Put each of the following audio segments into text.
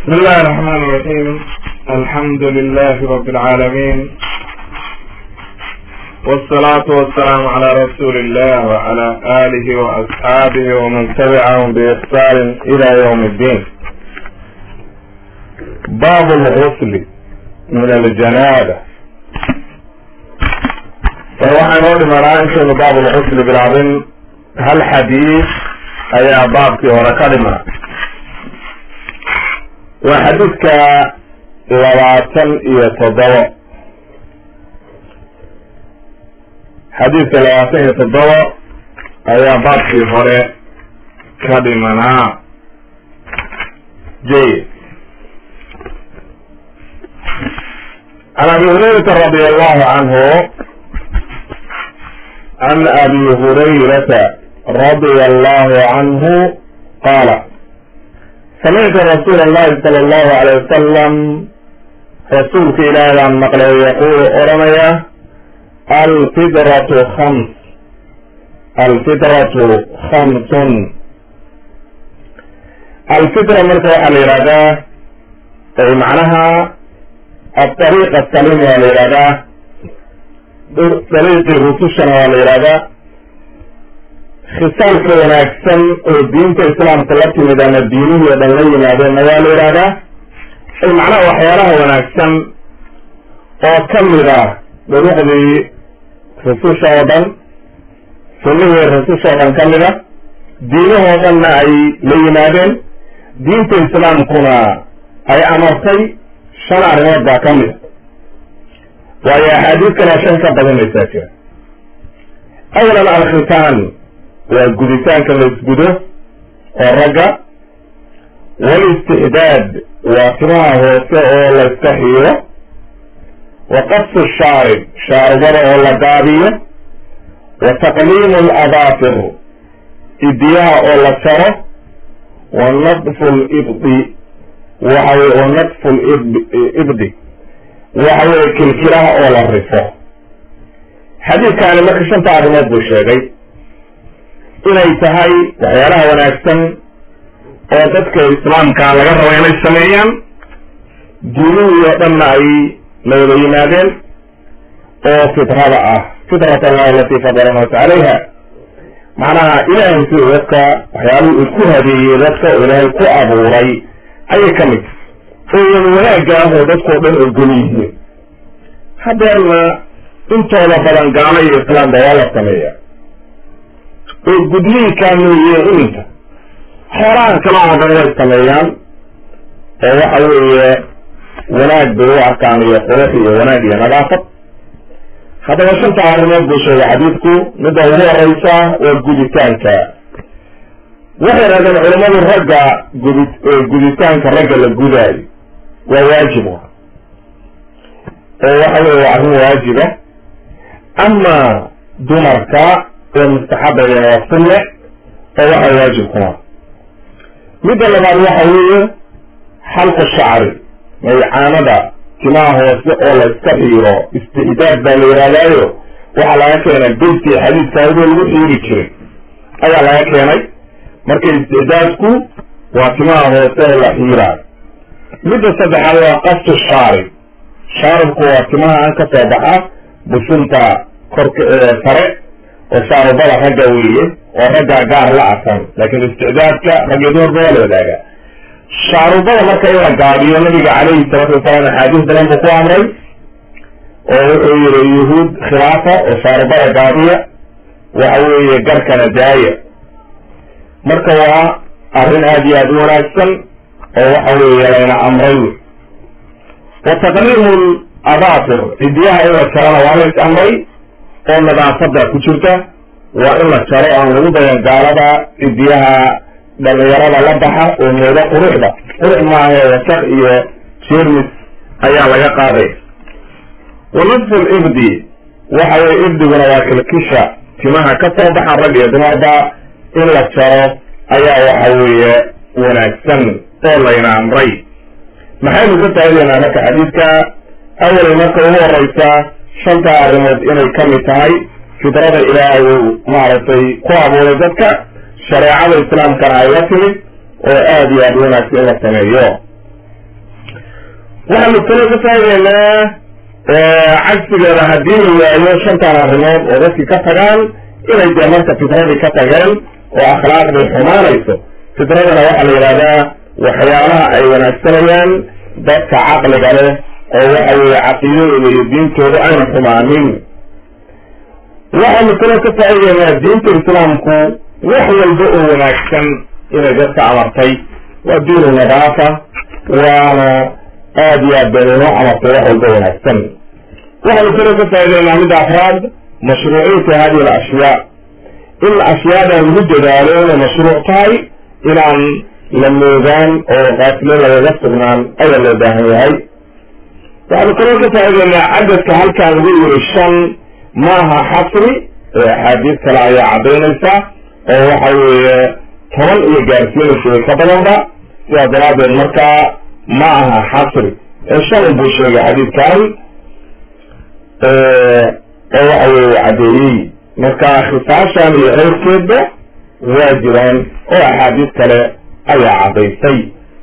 بسم الله الرحمن الرحيم الحمد لله رب العالمين والصلاة والسلام على رسول الله وعلى آله وأصحابه ومن تبعهم بإحسان إلى يوم الدين باب الغسل من الجنابة فوحنا نقول مرانشة باب الغسل بالعظيم هل حديث أي باب ورا كلمة waa xadiidka labaatan iyo toddoba xadiidka labaatan iyo toddoba ayaa baabkii hore ka dhimanaa jayid can abi hurayrata radi allahu canhu can abi hurayrata radia allahu canhu qaala samictu rasuul allahi sala allahu alayh wasalam rasuulka ilaahi baan maqlay yaquulu odhanaya alfidratu khams alfidratu khamsun alfitra marka waxaa la yihahdaa macnaha aariiq asalim waa la yihahdaa dariiqii rusushana waa la yihahdaa khisaalka wanaagsan oo diinta islaamka la timid ama diinihii o dhan la yimaadeenna waa la yidhahdaa ay macnaha waxyaalaha wanaagsan oo ka mid ah duruqdii rususha oo dhan sunnihii rususha oo dhan ka mid a diinahoo dhanna ay la yimaadeen diinta islaamkuna ay amartay shan arrimood baa ka mid a waayo axaadiis kaloo shan ka badanaysaa jira awalan alkhitaan waa guditaanka la isgudo oo ragga walistixdaad waa timaha hoose oo la iska xiiro wa qasu shaarib shaaribada oo la gaabiyo wa taqliimu alabaafir idiyaha oo la jaro wa nadfu libdi waxawey wa nadfu libdi waxa weye kilkilaha oo la rifo xadiidkaani marka shanta arrimood buu sheegay inay tahay waxyaalaha wanaagsan oo dadka islaamka laga rabo inay sameeyaan diinihii oo dhanna ay la wada yimaadeen oo fitrada ah fitrat allah alatii fadala nas calayha macnaha ilaahay si dadka waxyaaluhu uu ku hadeeyey dadka oo ilaahay ku abuuray ayay ka mid oo wada wanaagga ah oo dadkao dhan ogol yihiin hadeerna intooda badan gaalo iyo islaamba waa la sameeya oo gudniinkaa mooye iminka xoolahan kala oo dhan way sameeyaan oo waxa weeye wanaag bay u arkaan iyo qurux iyo wanaag iyo nadaafad haddaba shanta arrimood buu sheegay xadiidku midda ugu horeysa waa guditaanka waxay rahdeen culamadu ragga gudi guditaanka ragga la gudaayo waa waajib oo waxa weye waa arrin waajiba ama dumarka oo mustaxabaya waa sunne oo waxa waajib kuma midda labaad waxa weeye xalqu shacri maycaanada timaha hoose oo la iska xiiro istixdaad baa la yihaahdaayo waxaa laga keenay beydkii xadiidka adoo lagu xiiri jiray ayaa laga keenay marka istixdaadku waa timaha hoose oo la xiiraayo midda saddexaad waa qastu shaarib shaaribku waa timaha an ka soo baxa bushunta korka sare oo shaarubada ragga weeye oo ragga gaar la asan laakiin isticdaadka ragga dumarka waa la wadaagaa shaarubada marka in la gaabiyo nabiga calayhi salaatu wasalaam axaadiis badan buu ku amray oo wuxuu yihi yuhuud khilaafa oo shaarubada gaabiya waxa weeye garkana daaya marka waa arrin aada iyo aada u wanaagsan oo waxa weeye layna amray wey wa taqliimu abaafir cidiyaha in la jarana waa la is amray oo nadaafada ku jirta waa in la jaro aan lagu dayan gaalada cidiyaha dhalinyarada la baxa oo mooda quruxda qurux maahae wasaq iyo jermis ayaa laga qaaday wa nadfu libdi waxa weye ibdiguna waa kilkisha timaha ka soo baxa rag iyo dumarba in la jaro ayaa waxa weeye wanaagsan oo layna amray maxaynu ka faa'idaynaa marka xadiidka awal marka ugu horeysa shanta arrimood inay ka mid tahay fidrada ilaahay uu maaragtay ku abuuray dadka shareecada islaamkana ay la timid oo aada iyo aada wanaagsan in la sameeyo waxaanu kaloo ka faa'ideynaa cagsigeeda haddii la waayo shantan arrimood oo dadkii ka tagaan inay dee marka fitradii ka tageen oo akhlaaqdii xumaanayso fitradana waxaa la yidhahdaa waxyaalaha ay wanaagsanayaan dadka caqliga leh oo waxa weeye caqiidadooda iyo diintooda ayna xumaanin waxaanu kaloo ka faa'ideynaa diinta islaamku wax walba oo wanaagsan inay dadka amartay waa diinu nadaafa waana aad iyo aad bay inoo amartay wax walba wanaagsan waxaanu kaloo ka faa'ideynaa midda afraad mashruuciyata hadihi alashyaa in ashyaadan lagu dadaalo inay mashruuc tahay inaan la moogaan oo qaasilo lagaga sugnaan ayaa loo baahan yahay waxaanu kaloo ka faa'ideynaa cadadka halkaan lagu yiri shan maaha xasri ee axaadiis kale ayaa caddaynaysa oo waxa weeye toban iyo gaarsiinaysa way ka badanba sidaa daraaddeed markaa ma aha xasri ee shan buu sheegay xadiidkan oo waxa weeye caddeeyey marka khisaashan iyo keyrkeedba waa jiraan oo axaadiis kale ayaa caddaysay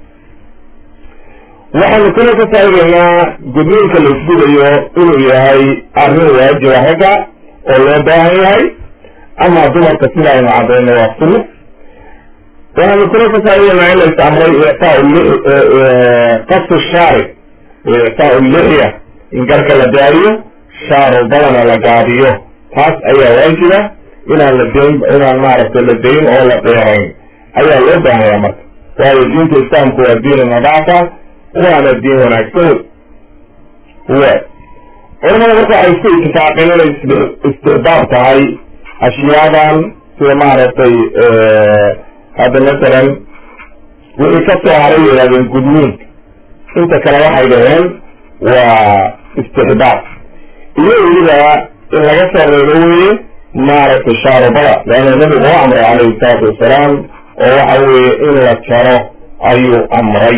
waxaanu kaloo ka faa'ideynaa gudniinka la isgudayo inuu yahay arrin waajiba ragga oo loo baahan yahay ama dumarka sida aynu caddayno waa sunno waxaanu kaloo ka faa'ideynaa in la is amray ictaa qasu shaari ictaa lixya in garka la daariyo shaarubadana la gaadiyo taas ayaa waajiba inaan la dayn inaan maaragtay la dayn oo la dheerayn ayaa loo baahaya marka waayo diinta islaamku waa diinu nadaafa waana diin wanaagsan wa culamada marka waxay isku itifaaqeen inay istixbaab tahay ashyaadan sida maaragtay hadda masalan wixii ka soo haray yidhahdeen gudniinka inta kale waxay dhaheen waa istixbaab iyo weliba in laga soo reebo weye maaragtay shaarubada leanna nabigu u amray calayhi salaatu wasalaam oo waxa weeye in la jaro ayuu amray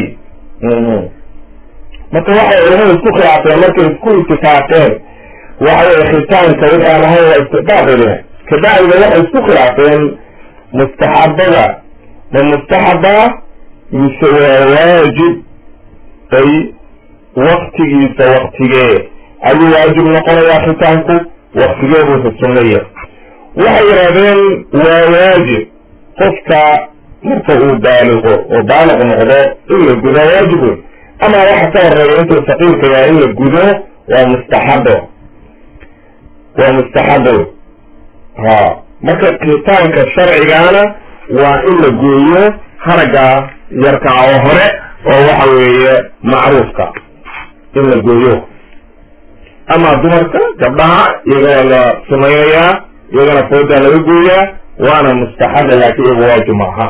marka waxay culamadu isku khilaafeen markay isku itifaaqeen waxa weye khitaanka wixii aan ahayn waa istixbaab bay lehay kabacdina waxay isku khilaafeen mustaxabada ma mustaxaba mise waa waajib ay waktigiisa waktigee ayuu waajib noqonayaa khitaanku waktigee buusa sunnaya waxay yidhahdeen waa waajib qofka marka uu baaliqo oo baaliq noqdo in la gudo waajib wey ama waxa ka horeeya intuu saqiirka yahay in la gudo waa mustaxabo waa mustaxabo ha marka khitaanka sharcigaana waa in la gooyo haragga yarka oo hore oo waxa weeye macruufka in la gooyo ama dumarka gabdhaha iyagana la sumaynayaa iyagana foodaa laga gooyaa waana mustaxaba laakiin iyagu waajib maaha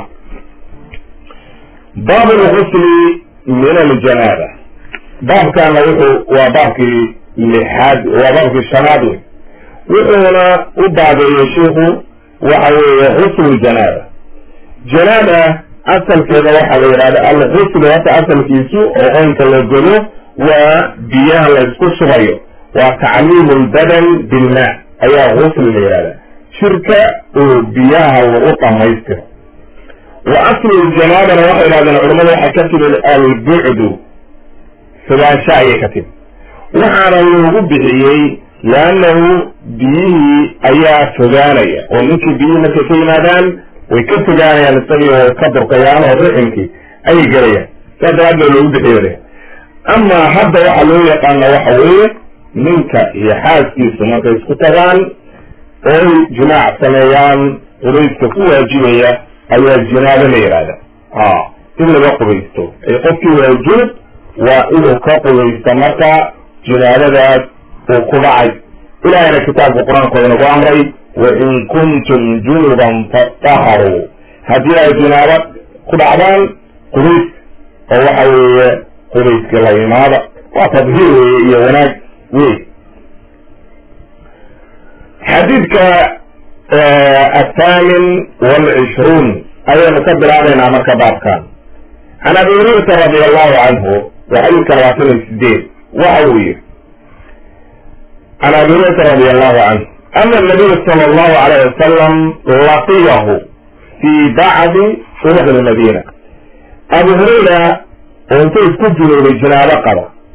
baab lgusli min aljanaaba baabkana wuxuu waa baabkii lixaad waa baabkii shanaad wey wuxuuna u baabeeyey shiiku waxa weeye guslu janaaba janaaba asalkeeda waxaa la yidhahda alguslu hata asalkiisu oo qoynka la godo waa biyaha la isku shubayo waa tacliimu lbadan bilma ayaa gusli la yidhahda shirka oo biyaha lagu dhamaystiro wa aslu ljanaabana waxay yidhahdeen culamada waxaa ka timid albucdu fogaansho ayay ka timid waxaana loogu bixiyey leannahu biyihii ayaa fogaanaya oo ninkii biyihii markay ka yimaadaan way ka fogaanayaan isagii oo ka durkayaan oo riximkii ayay gelayaan saas daraaddeed loogu bixiyo ama hadda waxa loo yaqaana waxa weeye ninka iyo xaaskiisu markay isku tagaan ooy jimaac sameeyaan qubayska ku waajibaya ayaa jinaabo la yidhahda a in laga qubaysto ay qofkii waa junub waa inuu ka qubaysto marka jinaabadaas uu ku dhacay ilahayna kitaabka qur-aankooda nagu amray wain kuntum junuban fataharuu haddii ay jinaabo ku dhacdaan qubays oo waxa weeye qubayskii la imaada waa tadhiir weeye iyo wanaag wey xadiidka athaamin walcishruun ayaynu ka bilaabaynaa marka baabkan can abi hurayrata radi allahu canhu waa xadiidka labaatan iyo sideed waxa uu yihi can abi hurayrata radi allahu canhu ana nabiya sala allahu alayh wasalam laqiyahu fi bacdi turuq lmadina abu hurayra oo inta isku junuubay jinaabo qaba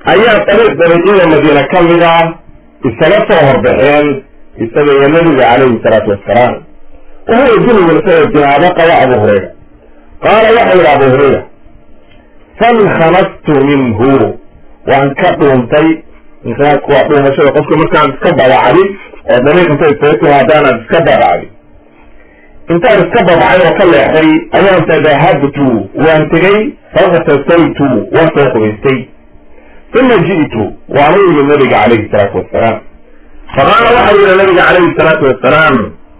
ayaa dariiq dariiqyada madiina ka mid ah isaga soo horbaxeen isaga iyo nabiga calayhi salaatu wassalaam wahuwa junuban isagoo jinaabo qaba abu hurayra qaala waxau yidhi abu hurayra fankanastu minhu waan ka dhuuntay insaanku waa dhuumashada qofka markaan iska babacdi oo dariiq intay soo timaadaan aad iska babacdi intaan iska babacay oo ka leexday ayaan tadahabtu waan tegey faktasaytu waan soo qubaystay uma ji'tu waanu yimid nabiga calayhi salaatu wassalaam faqaala waxau yihi nabiga calayhi salaatu wassalaam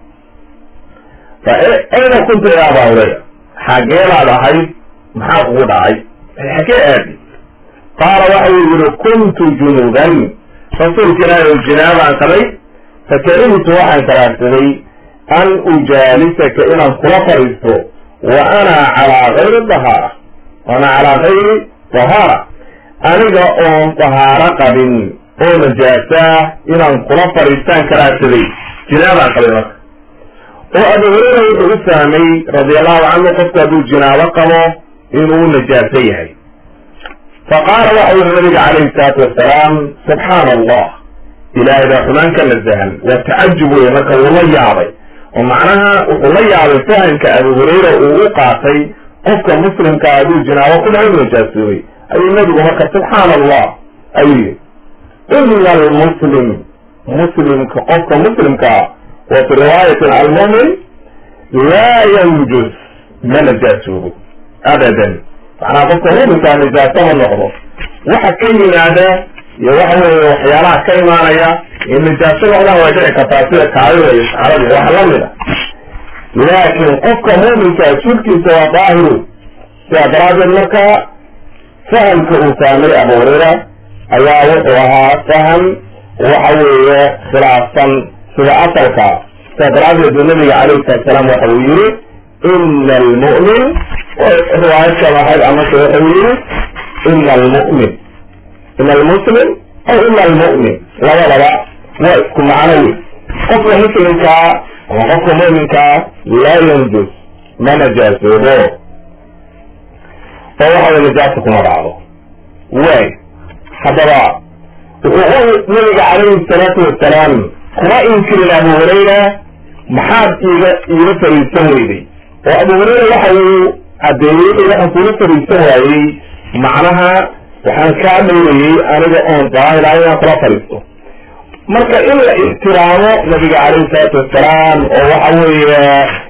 ayna kunta ya abaa hurayra xageebaad ahayd maxaa kugu dhacay xagee aadi qaala waxau yihi kuntu junuban rasuulka ilaahi o jinaabaan qabay fakarihtu waxaan karaarsaday an ujaalisaka inaan kula fadhiisto wa ana calaa gayri dahaara ana calaa gayri dahaara aniga oon dahaaro qabin oo najaasaa inaan kula fadhiistaan karaarsaday jinaabaan qabay marka oo abu hureyra wuxuu u fahmay radiallahu canhu qofku hadduu jinaabo qabo inuu najaaso yahay faqaala waxau yihi nabiga calayhi salaatu wasalaam subxaana allah ilaahay baa xumaan ka nasahan waa tacajub wey marka wuu la yaabay oo macnaha wuxuu la yaabay fahamka abu hurayra uu u qaatay qofka muslimka hadduu jinaabo ku dhaco najaasoobay ayuu nabigu marka subxaana allah ayuu yihi ina almuslim muslimka qofka muslimkaa wa fi riwaayatin almumin laa yanjus ma najaasoobo abadan macnaha qofka muminkaa najaaso ma noqdo waxa ka yimaada iyo waxa weeye waxyaalaha ka imaanaya in najaaso noqdaan way dhici kartaa sida kaadida iyo saxarada wax lamid a laakiin qofka muminkaa jirkiisa waa daahiru sidaa daraaddeed marka fahamka uu fahmay abu hurayra ayaa wuxuu ahaa faham waxa weeye khilaafsan sida asalka sidaa daraaddeed buu nabiga calayhi salatu salaam waxa uu yihi ina almu'min riwaayad kale ahayd amase wuxuu yihi ina almu'min ina almuslim aw ina almu'min labadaba waa isku macno wey qofka muslimkaa ama qofka mu'minkaa laa yanjus ma najaasoobo oo waxa way najaasa kuma dhacdo waay haddaba wuxuu nabiga calayhi salaatu wasalaam kuma inkirin abu hurayra maxaad iiga iiga fariisan weyday oo abu hurayra waxa uu caddeeyey waxaan kula fariisan waayey macnaha waxaan kaa dhowrayey aniga oon daahir ah inaan kula fariisto marka in la ixtiraamo nabiga calayhi salaatu wasalaam oo waxa weeye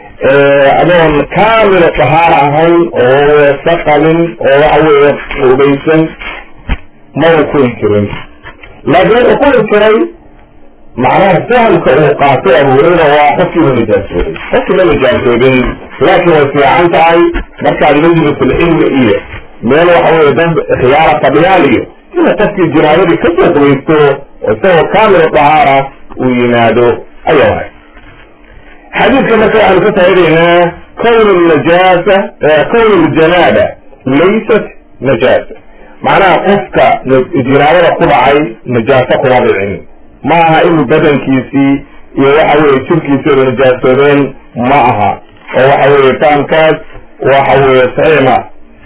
adoon kaamila dahaar ahayn oo weesa qabin oo waxa weeye ubaysan maba ku inkirin laakiin wuxuu ku inkiray macnaha fahamka uu qaatay abu hurayra waa qofkiiba najaasoobay qofkiiba najaasoobin laakiin way fiican tahay markaad majlisulcilmi iyo meel waxa weye dad khiyaara fadhiyaan iyo inuu qofkii jinaabadii kasoo qubaysto oo isagoo kaamil dahaara uu yimaado ayaa wahay xadiidka marka waxaanu ka faa'idaynaa kown najaasa kown ljanaaba laysat najaasa macnaha qofka jinaabada ku dhacay najaaso kuma dhicin ma aha inuu badankiisii iyo waxa weye jirkiisooda najaasoobeen ma aha oo waxa weye fahamkaas waxa weye saxiima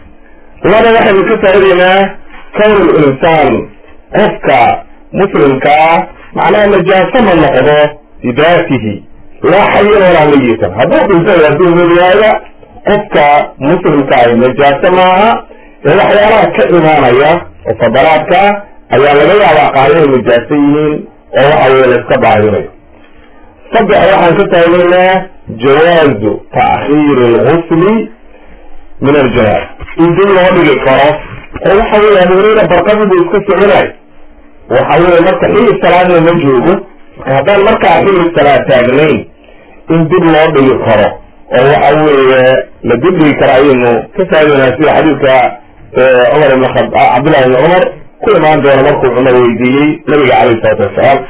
laba waxaynu ka faa'idaynaa kown linsaan qofka muslimkaa macnaha najaaso ma noqdo bidaatihi laa xayan walaa mayitan hadduu dhintada hadduu weliyaada qofka muslimkaahi najaaso maaha ee waxyaalaha ka imaanaya oo fadalaadka ayaa laga yaabaa qaar inay najaaso yihiin oo waxa weye la iska baahinayo saddex waxaan ka faa'idaynaa jawaazu ta'khiiri alghusli min aljanaab in dib loo dhigi karo oo waxa weye abu hurayra barqadii buu iska soconay waxa weye marka xilli salaadna ma joogo marka haddaan markaa xilli salaad taagnayn in dib loo dhigi karo oo waxa weeye la dib dhigi karo ayaynu ka faa'idaynaa sida xadiidka cumar ibn khab cabdullahi ibn cumar ku imaan doona markuu cumar weydiiyey nabiga calayhi salaatu wasalaam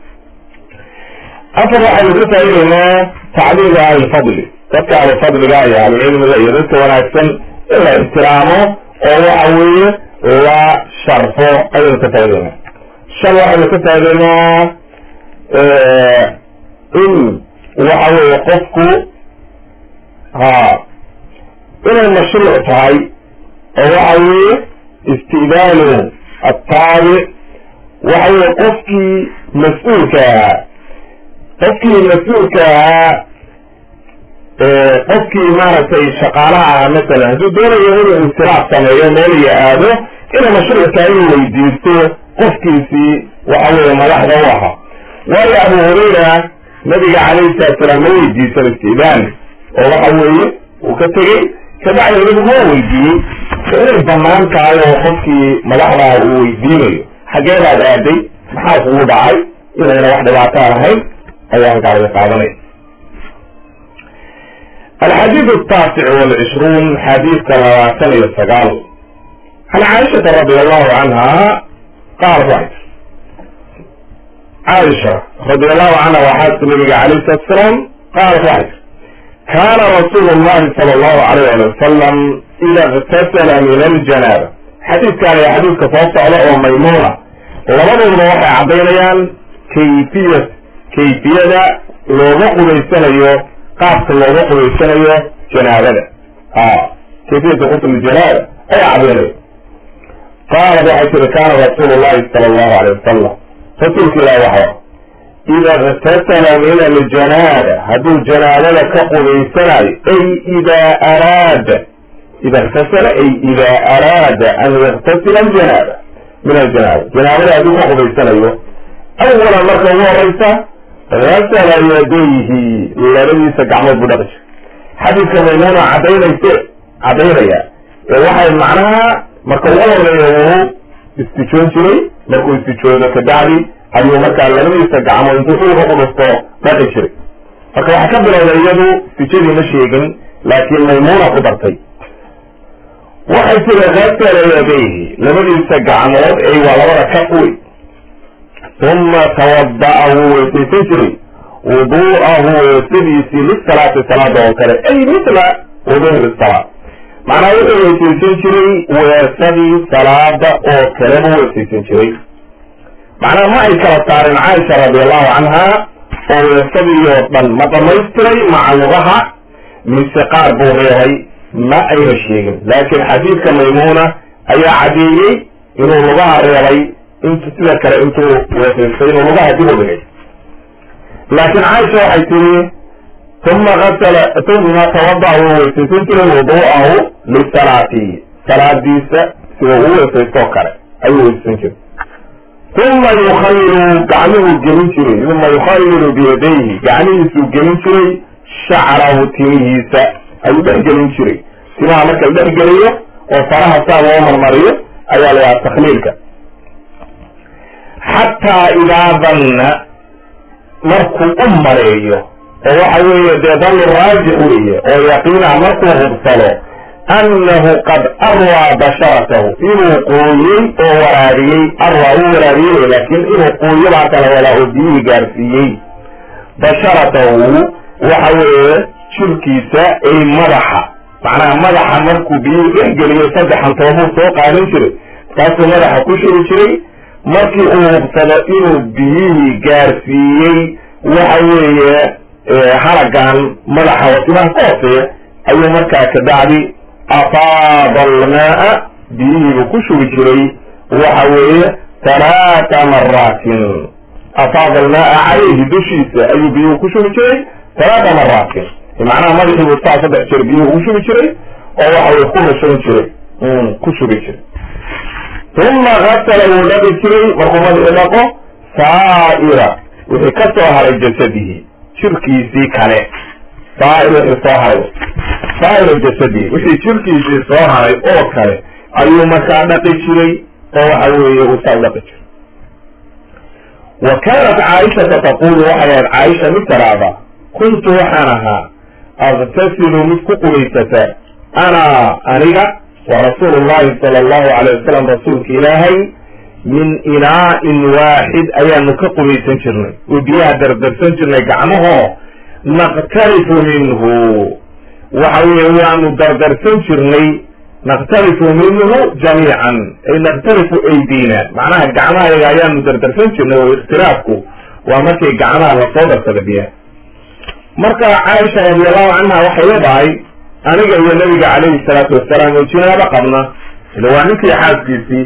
afar waxaynu ka faa'idaynaa tacliimu ahlilfadli dadka ahlulfadliga iyo ahlucilmiga iyo dadka wanaagsan in la ixtiraamo oo waxa weeye la sharfo ayaynu ka faa'idaynaa shan waxaynu ka faa'idaynaa in waxa weeye qofku ha inay mashruuc tahay oo waxa weeye isti'daanu attaabic waxa weye qofkii mas-uulka ahaa qofkii mas-uulka ahaa qofkii maaragtay shaqaalaha ahaa masalan hadduu doonayo inuu insiraaf sameeyo meel iyo aado inuu mashruucka inuu weydiisto qofkiisii waxa weye madaxda u ahaa waayo abu hurayra nabiga calayhi salatu salaam ma weydiisan istidaan oo waxa weeye uu ka tegey kabacdi nabigu waa weydiiyey inay banaan tahay oo qofkii madaxdaa uu weydiinayo xageedaad aaday maxaa kugu dhacay inayna wax dhibaataa lahayn ayaa halkaa laga qaadanay alxadiid ataasic walcishruun xadiidka labaatan iyo sagaal can caaishata radi allahu canha qaalat waxay caaisha radi allahu canha waa xaaska nabiga calayh salatu salaam qaalat waxay kaana rasuulu llahi sala allahu alayh ali wasalam ida iktasala min aljanaaba xadiidkan iyo xadiidka soo socda oo maymuuna labadoodba waxay caddaynayaan kayfiya kayfiyada looga qubaysanayo qaabka looga qubaysanayo janaabada a kayfiyata qusl janaaba ayaa caddaynaya qaalat waxay tiri kaana rasuulu llahi sala allahu alayh wasalam rasuulka ilahi waxa ida iktasala min aljanaaba hadduu janaabada ka qubaysanayo ay idaa araada ida iktasala ay ida araada an yaktasila aljanaaba min aljanaaba janaabada hadduu ka qubaysanayo awalan marka ugu horeysa gasala yadayhi labadiisa gacmood buu dhaqi jiray xadiidka maymuuna cadaynayse cadaynaya ee waxay macnaha marka ugu horeeya wuu istijoon jiray markuu istijoodo kabacdi ayuu markaa labadiisa gacmood intuu dhulka ku dhusto dhaqi jiray marka waxaa ka bilowday iyadu istijadii ma sheegin laakiin maymuuna ku dartay waxay tiri gasala yadayhi labadiisa gacmood ay waa labada ka uy uma tawada'a wuu weysaysan jiray wudu'ahu weysadiisii lisalaati salaada oo kale ay mithla wuduhi salaad macnaha wuxuu weysaysan jiray weesadii salaada oo kale buu weysaysan jiray macnaha ma ay kala saarin caaisha radiallahu canha oo weesadii oo dhan ma dhamaystiray maca lugaha mise qaar buu reebay ma ayna sheegin laakiin xadiidka maymuuna ayaa caddeeyey inuu lugaha reebay int sida kale intuu weesaystay inuu lugaha dib u dhigay laakiin caaisha waxay tiri uma asala uma tawada'a wuu weysaysan jiray wudu'ahu lisalaati salaadiisa sida uu weesaystoo kale ayuu weysaysan jiray uma yukhayiru gacmihuu gelin jiray uma yukhayiru biyadayhi gacmihiisuu gelin jiray shacrahu timihiisa ayuu dhex gelin jiray timaha marka la dhex geliyo oo faraha saa loo marmariyo ayaa la yahaa takhliilka xataa idaa danna markuu u maleeyo oo waxa weeye dee dannu raajix weeye oo yaqiinah markuu hubsado annahu qad arwaa basharatahu inuu qooyey oo waraariyey arwaa uu waraariyey laakiin inuu qooyo baa kala wadaa oo biyihii gaarsiiyey basharatahu waxa weeye jirkiisa ay madaxa macnaha madaxa markuu biyihii dhex geliyo saddexan toobuu soo qaadan jiray markaasuu madaxa ku shiri jiray markii uu hubsado inuu biyihii gaarsiiyey waxa weeye haragan madaxa wasimaha ka hooseeya ayuu markaa kabacdi afaada almaa biyihiibuu ku shubi jiray waxa weeye talaata maraatin afaada almaa calayhi dushiisa ayuu biyuhu ku shubi jiray talaata maraatin macnaha madaxiibuu saa saddex jeer biyuhu ugu shubi jiray oo waxa weye ku rushan jiray ku shubi jiray uma gasala wuu dhaqi jiray markuu madaxii dhaqo saa'ira wixii ka soo haray jasadihi jirkiisii kale saair wixii soo haray saa'ira jasadihi wixii jirkiisii soo haray oo kale ayuu markaa dhaqi jiray oo waxa weeye uu saa u dhaqi jiray wa kaanat caaishata taqulu waxay ahayd caaisha mid taraada kuntu waxaan ahaa aktasilu mid ku qubaysata ana aniga wa rasuulu llahi sala allahu alayh wasalam rasuulka ilaahay min inaa'in waaxid ayaanu ka qubaysan jirnay oo biyaha dardarsan jirnay gacmahoo naqtarifu minhu waxa weeye waanu dardarsan jirnay naqtarifu minhu jamiican ay naqtarifu aydina macnaha gacmahayaga ayaanu dardarsan jirnay oo ikhtiraafku waa markay gacmaha lasoo darsada biyaha marka caaisha radiallahu canha waxay leedahay aniga iyo nabiga calayhi salaatu wasalaam oo jinaabo qabna ila waa ninkii xaaskiisii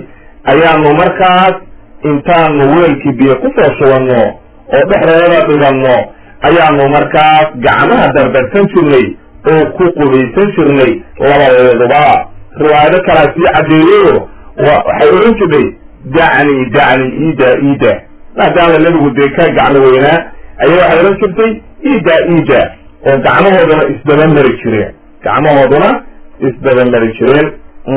ayaanu markaas intaanu weelkii biyo kusoo shubanno oo dhexdeeda dhiganno ayaanu markaas gacmaha dardarsan jirnay oo ku qubaysan jirnay labadeeduba riwaayado kalaa sii caddeeyeyo waxay odhan jirtay dacni dacni ida ida maadaama nebigu dee ka gacmo weynaa ayaa waxay odhan jirtay ida ida oo gacmahooduna isdaba mari jireen gacmahooduna isdaba mari jireen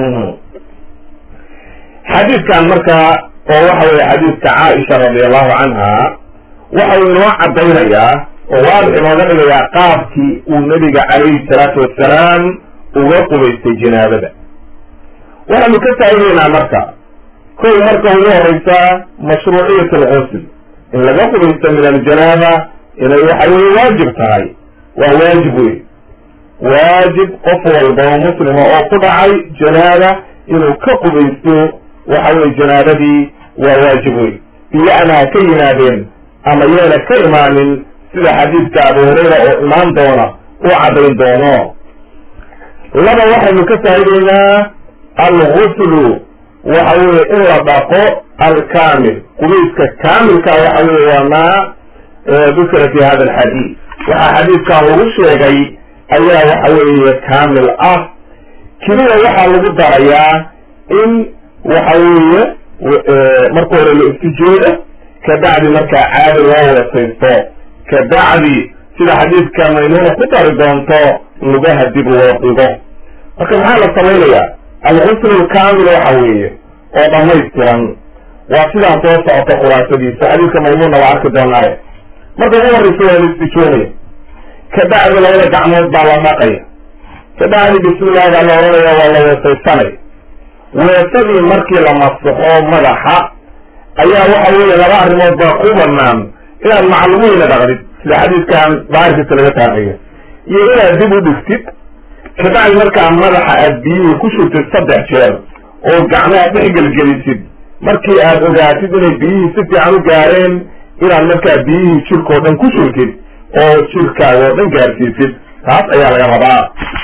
xadiidkan markaa oo waxa weye xadiidka caaisha radi allahu canha waxau inoo caddaynayaa oo waadix inooga dhigayaa qaabkii uu nebiga calayhi salaatu wasalaam uga qubaystay janaabada waxaanu ka faa'ideynaa marka kow marka ugu horeysa mashruuciyat alqusl in laga qubaysto min aljanaaba inay waxa weye waajib tahay waa waajib wey waajib qof walba oo muslima oo ku dhacay janaaba inuu ka qubaysto waxa weye janaabadii waa waajib wey biya'na ha ka yimaadeen ama yeena ka imaanin sida xadiidka abu hurayra oo imaan doona u caddayn doono laba waxaynu ka faa'ideynaa alguslu waxa weye in la dhaqo alkamil qubayska kaamilka waxa weye waa maa dukira fi hada alxadiid waxaa xadiidkan lagu sheegay ayaa waxa weeye kaamil ah keliya waxaa lagu darayaa in waxa weeye marka hore la istijooda kabacdi markaa caadi loo weesaysto kabacdi sida xadiidka maymuuna ku dari doonto lugaha dib loo dhigo marka maxaa la samaynayaa alqusl alkamil waxa weeye oo dhamaystiran waa sidaan soo socota khulaasadiisa xadiidka maymuunna waa arki doonaaye marka ugu horreysa waa la istijoonaya kabacdi labada gacmood baa la dhaqaya kabacdi bismillahi baa la oranaya waa la weesaysanaya weesadii markii la masaxo madaxa ayaa waxa weeye laba arrimood baa ku banaan inaad maclumiina dhaqdid sida xadiidkan daahirkiisa laga taaqayo iyo inaad dib u dhigtid kabacdi markaa madaxa aad biyihii ku shurtid saddex jeer oo gacmaha dhex gelgelisid markii aad ogaatid inay biyihii si fiican u gaareen inaad markaa biyihii jirkao dhan ku shurtid oo jirkaaga oo dhan gaarsiisid taas ayaa laga rabaa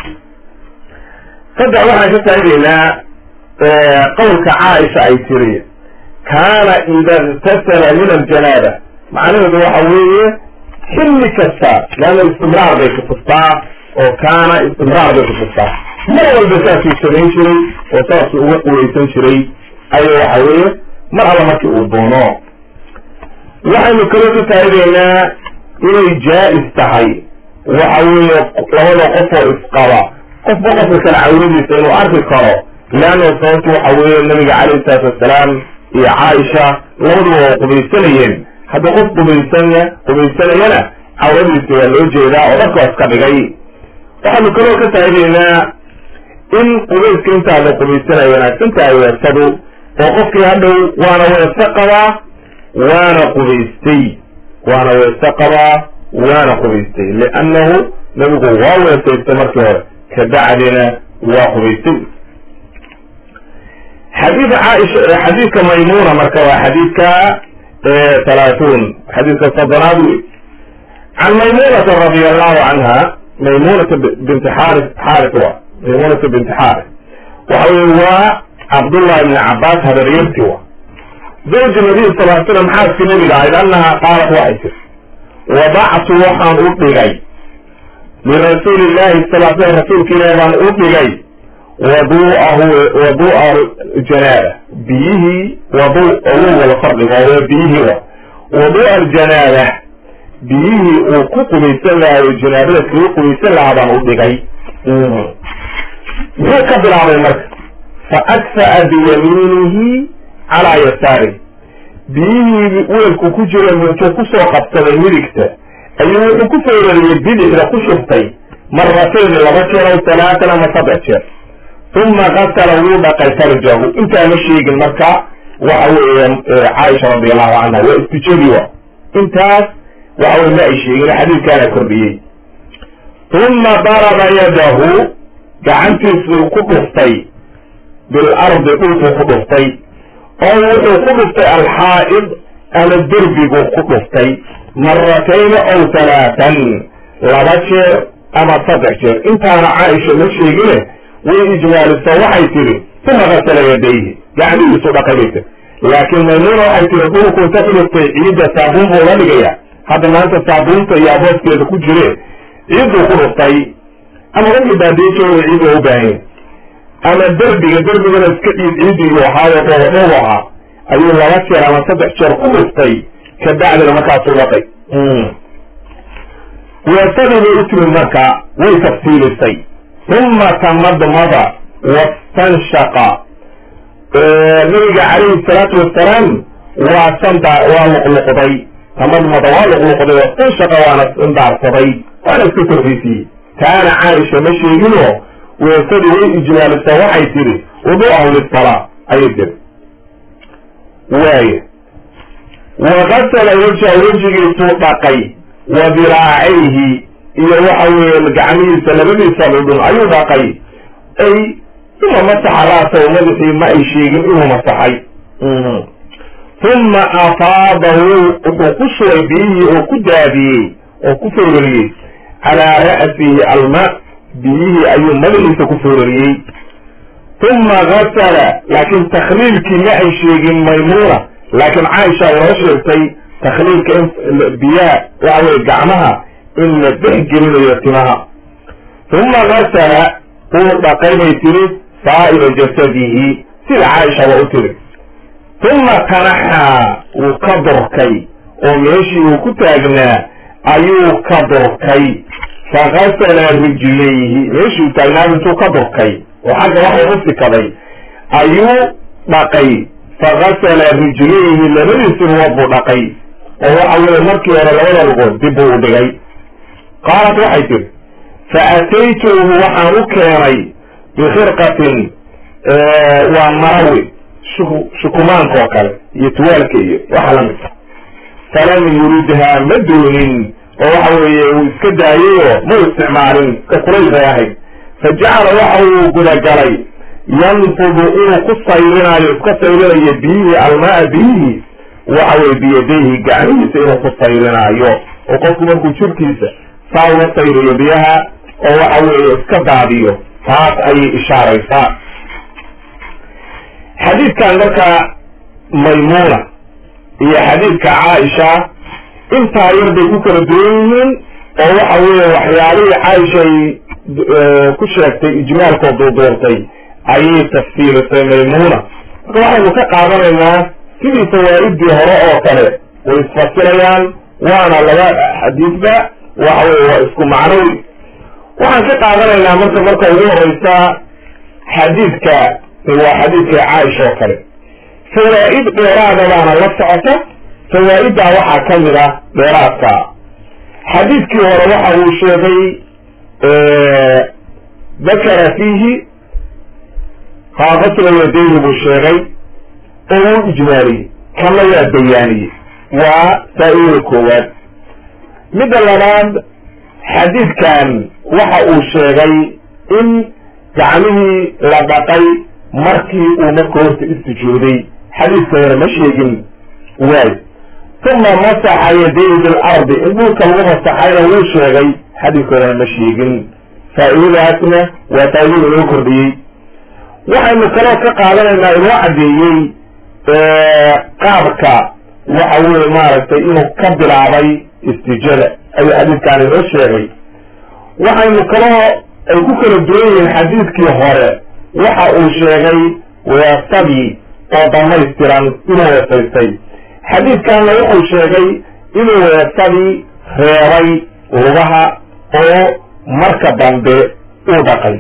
saddex waxaan ka faa'ideynaa qowlka caaisha ay tiri kaana ida iktasala min aljanaaba macnaheedu waxa weeye xilli kasta leanna istimraar bay kutustaa oo kaana istimraar bay kutustaa mar walba saasuu samayn jiray oo saasuu uga quweysan jiray ayo waxa weeye mar alla markii uu doono waxaynu kaloo ka faa'ideynaa inay jaa-is tahay waxa weeye labada qof oo isqaba qofba qofka kale cawradiisa inuu arki karo leanna sababtu waxa weeye nabiga calayhi salaatu wassalaam iyo caaisha labaduba waa qubaysanayeen hadda qof qubaysanya qubaysanayana cawradiisa waa loo jeedaa oo dharka waa iska dhigay waxaanu kaloo ka faa'ideynaa in qubayska intaa la qubaysanaya wanaagsan tahay weesadu oo qofkii hadhow waana weese qabaa waana qubaystay waana weese qabaa waana qubaystay liannahu nabigu waa weesaystay markii hore kabacdina waa qubaystay xadiid caaisha xadiidka maymuna marka waa xadiidka talaatuun xadiidka soddonaad wey can maymunata radia allahu canha maymunata binti xaari xaaris wa maymunata binti xaaris waxa weye waa cabdullahi ibni cabaas habaryarti wa zawji nabiy sal l slam xaaskii nabiga ahayd annaha qaalat waxay tiri wadactu waxaan u dhigay lirasuuli illahi sal l slam rasuulka ilahi baan u dhigay waduahu wadu'a janaaba biyihii wadu ugu wada fardhigo waa biyihii wa wadu'a aljanaaba biyihii uu ku qubaysan lahayo janaabada kaga qubaysan lahaa baan u dhigay muxuu ka bilaabay marka fa akfa'a biyamiinihi calaa yasaari biyihii weelku ku jira intuu kusoo qabsaday midigta ayuu wuxuu ku foorariyey bidixda ku shubtay maratayni laba jeer aw talaatan ama saddex jeer uma qasala wuu dhaqay farjahu intaa ma sheegin marka waxa weeye caaisha radi allahu canha waa istijadi wa intaas waxa weye ma ay sheegin xadiidkaana kordhiyey uma daraba yadahu gacantiisuu ku dhuftay bilardi dhulkuu ku dhuftay oo wuxuu ku dhuftay alxaa'id ama derbiguu ku dhuftay maratayni aw talaatan laba jeer ama saddex jeer intaana caaisha ma sheegine way ijmaaliso waxay tidhi uma qasala yadayhi gacmihiisu dhaqay bay tiri laakiin maymuuna waxay tiri dhulku inta dhulugtay ciidda saabuun buu la dhigaya hadda maanta saabuunta iyo abooskeeda ku jire ciidduu ku dhuftay ama wixii baadiijooga ciid waa u baahanya ama derbiga derbigana iska dhiid ciidigu ahaayo dhoodhoob ahaa ayuu laba jeer ama saddex jeer ku dhuftay kabacdina markaasuu dhaqay weesadii bay u timid marka way tafsiilisay uma tamadmada wastanshaqa nabiga calayhi salaatu wasalaam waa sanda waa luqluqday tamadmada waa luqluqday wastanshaqa waana indaarsaday waana iska korreysiiyey taana caaisha ma sheeginoo weesadii way ijmaalisa waxay tidhi wudu'ahu lisalaa ayay tiri waaya wakasala wajha wejigiisuu dhaqay wa diraacayhi iyo waxa weeye gacmihiisa labadiisa dhudhun ayuu dhaqay ay uma masaxa ra'sahu madaxii ma ay sheegin inuu masaxay uma afaadahu wuxuu ku shubay biyihii oo ku daadiyey oo ku foorariyey calaa ra'sihi alma biyihii ayuu madaxiisa ku foorariyey uma gasala laakiin takhliilkii ma ay sheegin maymuuna laakiin caaisha inoo sheegtay takhliilka in biyaha waxa weye gacmaha in la dhex gelinayo timaha uma gasala uu dhaqay bay tiri saa'ira jasadihi sida caaisha waa u tiri uma tanaxaa wuu ka durkay oo meeshii uu ku taagnaa ayuu ka durkay fagasala rijlayhi meeshii uu taagnaa intuu ka durkay oo xagga waxay u sikaday ayuu dhaqay fagasala rijlayhi labadiisi lugood buu dhaqay oo waxa weye markii hore labada lugood dib buu u dhigay qaalat waxay tiri fa ataytuhu waxaan u keenay bikhirqatin waa marawi shukumaanka oo kale iyo tuwaalka iyo waxa lamidka falam yuridhaa ma doonin oo waxa weeye uu iska daayayoo ma isticmaalin ka kulays bay ahayd fa jacala waxa uu gudagalay yanfudu inuu ku sayrinayo iska sayrinayo biyihii almaa biyihii waxa weye biyadayhi gacmihiisa inuu ku sayrinaayo oo qofku markuu jirkiisa saa uga sayriyo biyaha oo waxa weeye iska daadiyo taas ayay ishaaraysaa xadiidkan marka maymuuna iyo xadiidka caaisha intaa yar bay ku kala duwan yihiin oo waxa weeye waxyaalihii caaisha ay ku sheegtay ijmaalkoo duuduurtay ayay tafsiilisay maymuuna marka waxaynu ka qaadanaynaa sidii fawaa'iddii hore oo kale way isfasirayaan waana laba xadiidba waxa weye waa isku macnowi waxaan ka qaadanaynaa marka marka ugu horeysa xadiidka waa xadiidka caaisha oo kale fawaa'id dheeraada baana la socota fawaa'iddaa waxaa ka mid ah dheeraadka xadiidkii hore waxa uu sheegay dakara fiihi qaaqasla yadayni buu sheegay oo wuu ijmaaliyey kana waa bayaaniyey waa faa-idada koowaad midda labaad xadiidkan waxa uu sheegay in gacmihii la dhaqay markii uu marka horta istijooday xadiidka hore ma sheegin waay uma masaxa yadayhi bilardi in dhulka lagu masaxayna wuu sheegay xadiidka horena ma sheegin faa-idadaasna waa faa-idada inoo kordhiyey waxaynu kaloo ka qaadanaynaa inoo caddeeyey qaabka waxa weye maaragtay inuu ka bilaabay istijada ayuu xadiidkaan inoo sheegay waxaynu kaloo ay ku kala duwan yihiin xadiidkii hore waxa uu sheegay weesadii oo dhamaystiran inuu weesaystay xadiidkanna wuxuu sheegay inuu weesadii reebay lugaha oo marka dambe uu dhaqay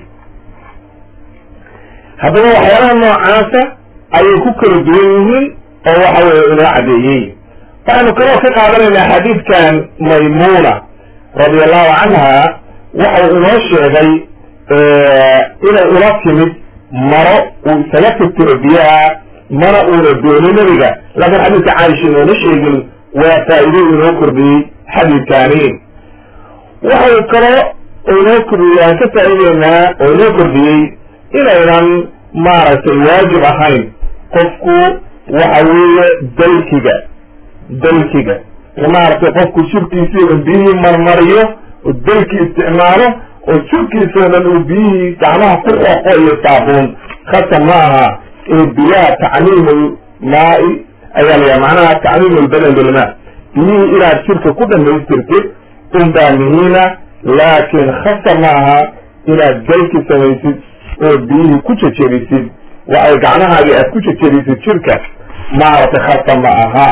haddaba waxyaalaha noocaasa ayay ku kala duwan yihiin oo waxa weye inoo caddeeyey waxaynu kaloo ka qaadanaynaa xadiidkan maymuuna radi allahu canha waxau inoo sheegay inay ula timid maro uu isaga tirtiro biyaha mana uuna dooni nebiga laakiin xadiidka caaisha inoona sheegin waa faa-ido inoo kordhiyey xadiidkaani waxau kaloo inoo kordhiyey aan ka faa'ideynaa oo inoo kordhiyey inaynan maaragtay waajib ahayn qofku waxa weeye dalkiga dalkiga maaragtay qofku jirkiisii un biyihii marmariyo oo dalki isticmaalo oo jirkiisoo dhan uu biyihii gacmaha ku xoqo iyo saabuun khasab ma aha ee biyaha tacmiimu maai ayaa layaha macnaha tacmiimu lbadan bilmaa biyihii inaad jirka ku dhamaystirtid unbaa muhiima laakiin khasar ma aha inaad galki samaysid oo biyihii ku jejebisid waxay gacmahaagi aad ku jejebisid jirka maaragtay khasar ma aha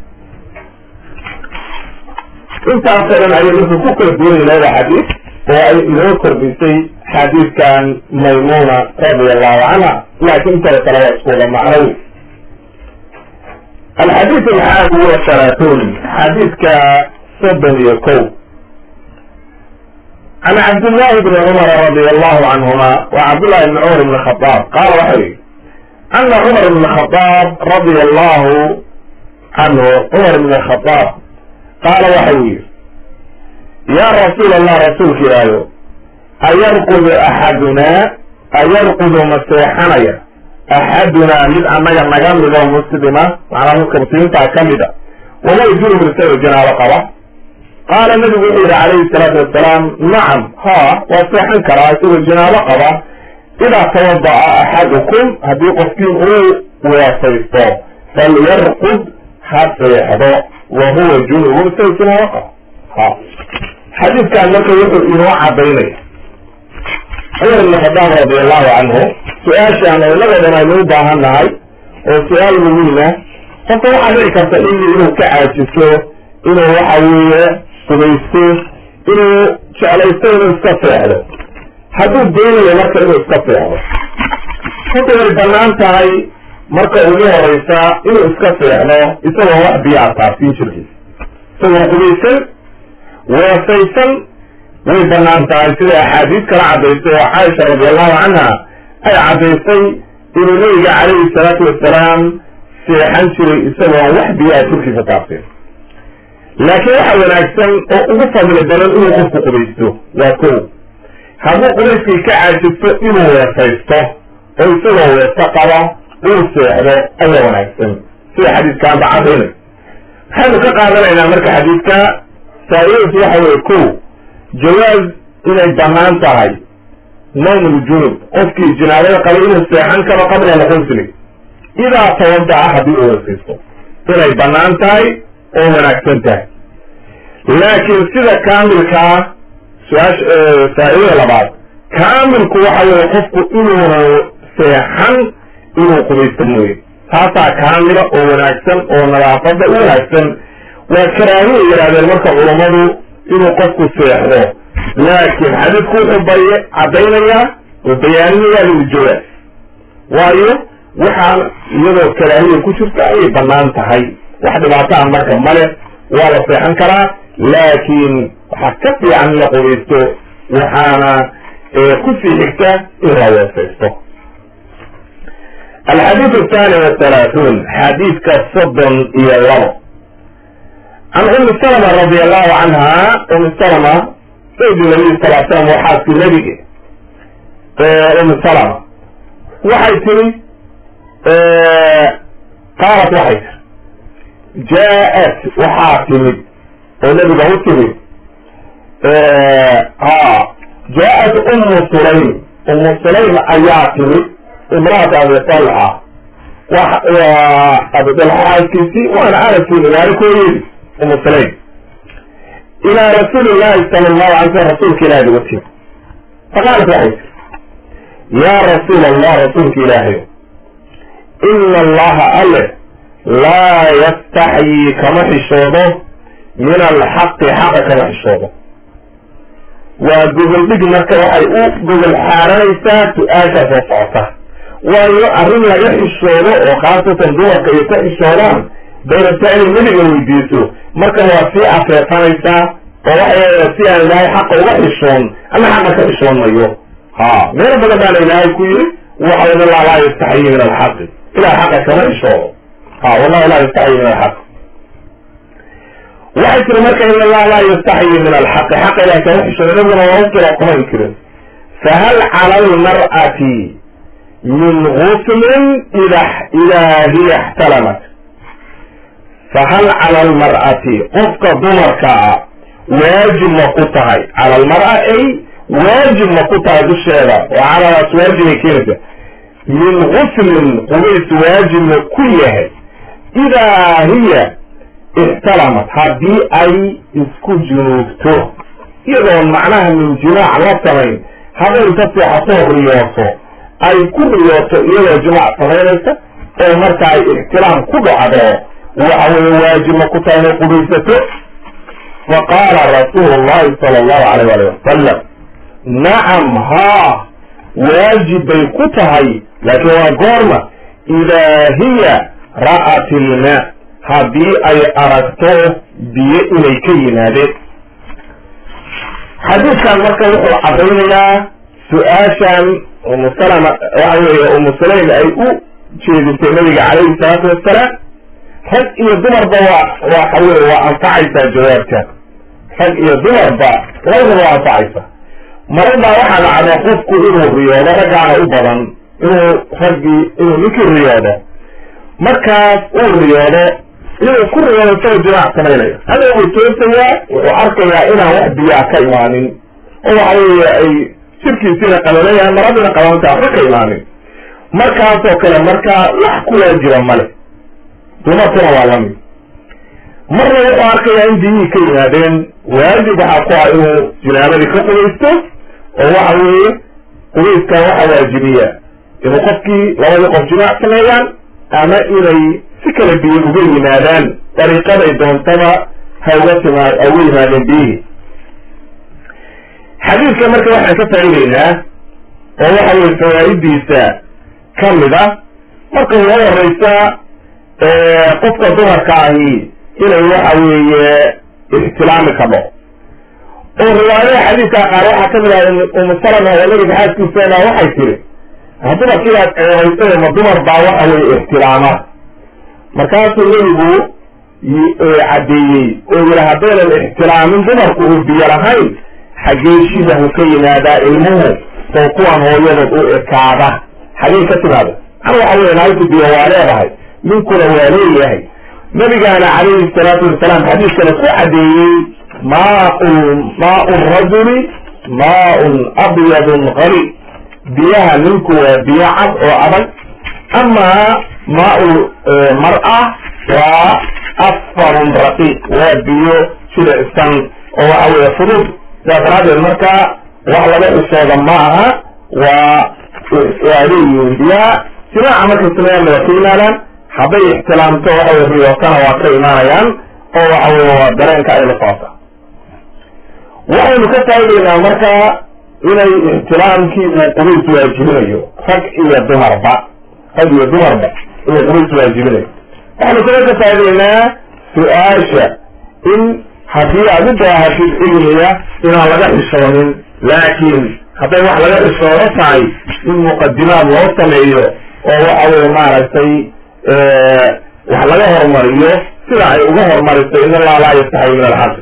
intaasoo dhan ayay marka ku kala duwanay labada xadiis oo ay inoo kordhisay xadiidkan maymuna radia allahu canha laakiin intada kale waa isku wada macnow alxadiid alxaadi wa halaatun xadiidka soddon iyo kow can cabdillahi bni cumar radia allahu canhuma wa cabdullahi bni cumar bni khadaab qaala waxa yihi ana cumar bni khadaab radia allahu canhu cumar bni khadaab qaala waxa uu yihi yaa rasuul allah rasuulka ilaayo ayarqudu axadunaa ayarqudu ma seexanaya axadunaa mid annaga naga mido muslima macnaa dadka muslimiintaa ka mida wahuwa junub isagoo janaabo qaba qaala nabigu wuxuu yihi calayhi salaatu wasalaam nacam ha waa seexan karaa isagoo janaabo qaba idaa tawada'a axadukum haddii qofkiin uu weesaysto falyarqud ha seexdo wa huwa junubun isagoo janaabo qaba ha xadiidkan marka wuxuu inoo cadaynaya cumar ibn khadaab radi allahu canhu su-aashaan oo inagoodhan aynu u baahan nahay oo su-aal muhiima qofka waxaa dhici karta in inuu ka caajiso inuu waxa weeye subaysto inuu jeclaysto inuu iska seexdo hadduu doonayo marka inuu iska seexdo horta way banaan tahay marka ugu horeysa inuu iska seexdo isagoo wax biyaa taabsiin jirkiisa isagoo qubaysan weesaysan way banaan tahay sida axaadiis kala cadaysay oo caaisha radi allahu canha ay caddaysay inuu nabiga calayhi salaatu wasalaam seexan jiray isagoon wax biyaa jirkiisa taabsin laakiin waxa wanaagsan oo ugu fadli badan inuu qofku qubaysto waa ko hadduu qubayskii ka caajisto inuu weesaysto oo isagoo weeso qaba uu seexdo ayaa wanaagsan sida xadiiskaanba cadaynay waxaynu ka qaadanaynaa marka xadiidka faa-idadiisu waxa weye ko jawaaz inay banaan tahay nawmul junub qofkii jinaabada qabay inuu seexan karo qabla alqusli idaa tawadaca haddii uu weesaysto inay banaan tahay oo wanaagsan tahay laakiin sida kaamilkaa su-aasha faa-idada labaad kaamilku waxa weye qofku inuuna seexan inuu qubaysto mooye taasaa kaamila oo wanaagsan oo nadaafada u wanaagsan waa karaahiya yidhahdeen marka culammadu inuu qofku seexdo laakiin xadiidku wuxuu bay caddaynayaa oo bayaaninayaa liljawaaz waayo waxaan iyadoo karaahiya ku jirta ayay banaan tahay wax dhibaataa marka male waa la seexan karaa laakiin waxaa ka fiican in la qubaysto waxaana kusii xigta in la weesaysto alxadiid athani wathalaathuun xadiidka soddon iyo labo can umi salma radi allahu canha umi salma saydi nabiy sal slam waxaasi nabige umi salma waxay tiri qaalat waxay tiri jaa-at waxaa timid oo nabiga u timid ha jaa-at umu sulaym umu sulaym ayaa timid imraata abi talxa waa abidalxaaskiisii waana anaskii magaalikoodii umu sulaym ilaa rasuuli llahi sala allahu alay slam rasuulka ilahi uga timi faqaalat waxay tiri yaa rasuul allah rasuulka ilaahayo ina allaha alle laa yastaxyii kama xishoodo min alxaqi xaqa kama xishoodo waa gogol dhig marka waxay u gogol xaaranaysaa su-aashaa soo socota waayo arrin laga xishoodo oo khaasatan dumarka ay ka xishoodaan dayrata inay nebiga weydiiso marka waa sii afeefanaysaa oo waxay si aan ilaahay xaqa uga xishoon ama xaqa ka xishoon mayo ha meelo badan baana ilaahay ku yiri waxa in allah laa yastaxyi min alxaqi ilahay xaqa kama xishoodo ha wallahi laa yastaxyi min alxaq waxay tiri marka in allah laa yastaxyi min alxaqi xaqa ilahay kama xishoodo nabiguna waa ukira kuma inkirin fahal cala almar'ati min guslin ida idaa hiya ixtalamat fahal cala almar'ati qofka dumarka ah waajib ma ku tahay cala almar'a ay waajib ma ku tahay dusheeda oo caladaas waajibay keenaysa min guslin qubays waajibna ku yahay idaa hiya ixtalamat haddii ay isku junuubto iyadoon macnaha min jimaac la samayn hadday ka seexatoo riyooto ay ku riyooto iyadoo jimaac samaynaysa oo marka ay ixtiraam ku dhacdo waxa weye waajibna ku tahay inay qubaysato faqaala rasuulu llahi sala allahu alayh ali wasalam nacam haa waajib bay ku tahay laakiin waa goorma idaa hiya ra'at ilmaa haddii ay aragto biyo inay ka yimaadeen xadiidkan marka wuxuu caddaynayaa su-aashan umu salama waxa weeye umu sulaym ay u jeedisay nabiga calayhi salaatu wassalaam rag iyo dumarba waa waxa weye waa anfacaysaa jawaabta rag iyo dumarba labadaba waa anfacaysa marabaa waxaa dhacda qofku inuu riyoodo raggaana u badan inuu raggii inuu ninkii riyoodo markaas uu riyoodo inuu ku riyoodo isagoo jimaac samaynayo hada wuu toosayaa wuxuu arkayaa inaan wax biyaa ka imaanin oo waxa weeye ay jirkiisiina qabanayaan maradiina qabananta waxba ka imaanin markaasoo kale markaa wax ku waajiba male dumarkuna waa lamid marna wuxuu arkayaa in biyihii ka yimaadeen waajib waxaa ku ah inuu jinaabadii ka qubaysto oo waxa weeye qubayskan waxaa waajibiya inuu qofkii labadii qof jimaac sameeyaan ama inay si kala biyo uga yimaadaan dariiqaday doontaba ha uga timaa ha uga yimaadeen biyihii xadiidka marka waxaan ka faa'ideynaa oo waxa weye fawaa'idiisa ka mid a marka uga horeysa qofka dumarka ahi inay waxa weeye ixtilaami kadho oo riwaayada xadiidka qaar waxaa kamid ah umu salama oo nabiga xaaskiisana waxay tiri dumarkiibaad ceebaysay ma dumar baa waxa weye ixtilaama markaasuu nebigu caddeeyey oo yidhi haddaynan ixtilaamin dumarku uu biyo lahayn xaggee shibahu ka yimaadaa ilmuhu oo kuwan hooyadood u ekaada xagee ka timaada ana waxa weye naagtu biyo waa leedahay ninkuna waa leeyahay nabigaana calayhi salaatu wasalaam xadiiskana ku caddeeyey maau maau rajuli maaun abyadun qali biyaha ninku waa biyo cad oo adag amaa maau mar-a waa asfarun raqiiq waa biyo jilicsan oo waxa weye fudud sidaas daraadeed marka wax laga xishooda ma aha waa waa leeyihiin biyaha jimaaca markay sameeyaan waa ka yimaadaan hadday ixtilaamto waxa weye riyootana waa ka imaanayaan oo waxa weye waa dareenka ay la socota waxaynu ka faa'ideynaa marka inay ixtilaamkii uu qubays waajibinayo rag iyo dumarba rag iyo dumarba inuu qubays waajibinayo waxaynu kala ka faa'ideynaa su-aasha in haddii aad u baahatid cilmiga inaan laga xishoonin laakiin hadday wax laga xishoodo tahay in muqadimaad loo sameeyo oo waxa weye maaragtay wax laga horumariyo sida ay uga horumarisay in allah laa yastaxyi min alxaq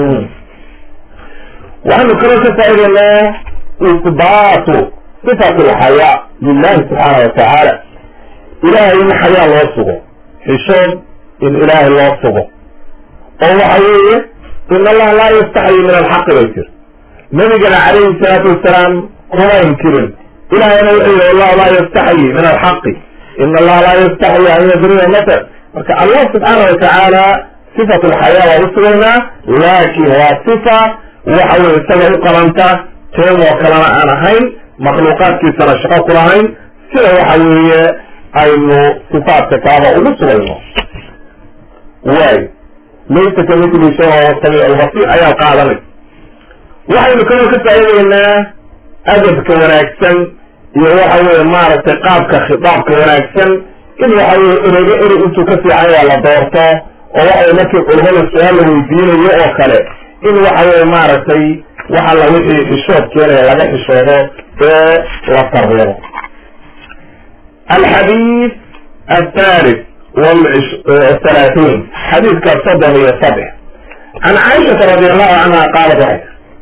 waxaynu kaloo ka faa'ideynaa isbaatu sifat alxayaa lilahi subxaana watacaala ilahay in xayaa loo sugo xishood in ilaahay loo sugo oo waxa weeye in allah laa yastaxyi min alxaqi bay tiri nabigana calayhi salaatu wasalaam kuma inkirin ilahayna wuxuu yihi allahu laa yastaxyi min alxaqi in allaha laa yastaxyi an yadriba matal marka allah subxaana watacaala sifat alxayaa waa usugaynaa laakin waa sifa waxa weye isaga u qabanta teen oo kalena aan ahayn makhluuqaadkiisana shaqo ku lahayn sida waxa weeye aynu sifaadka kalaba ugu sugayno waay laysa kamithli shay wahuwa samiic albasiir ayaan qaadanay waxaynu kaloo ka faa'ideynaa adabka wanaagsan iyo waxa weye maaragtay qaabka khitaabka wanaagsan in waxa weye ereyga erey intuu ka fiican waa la doorto oo waxa weye markii culimada su-aal la weydiinayo oo kale in waxa weye maaragtay waxa la wixii xishood keenaya laga xishoodo ee la tarbeero alxadiid athalith wthalaathiin xadiidka soddon iyo saddex can caaishata radi allahu canha qaalat waxay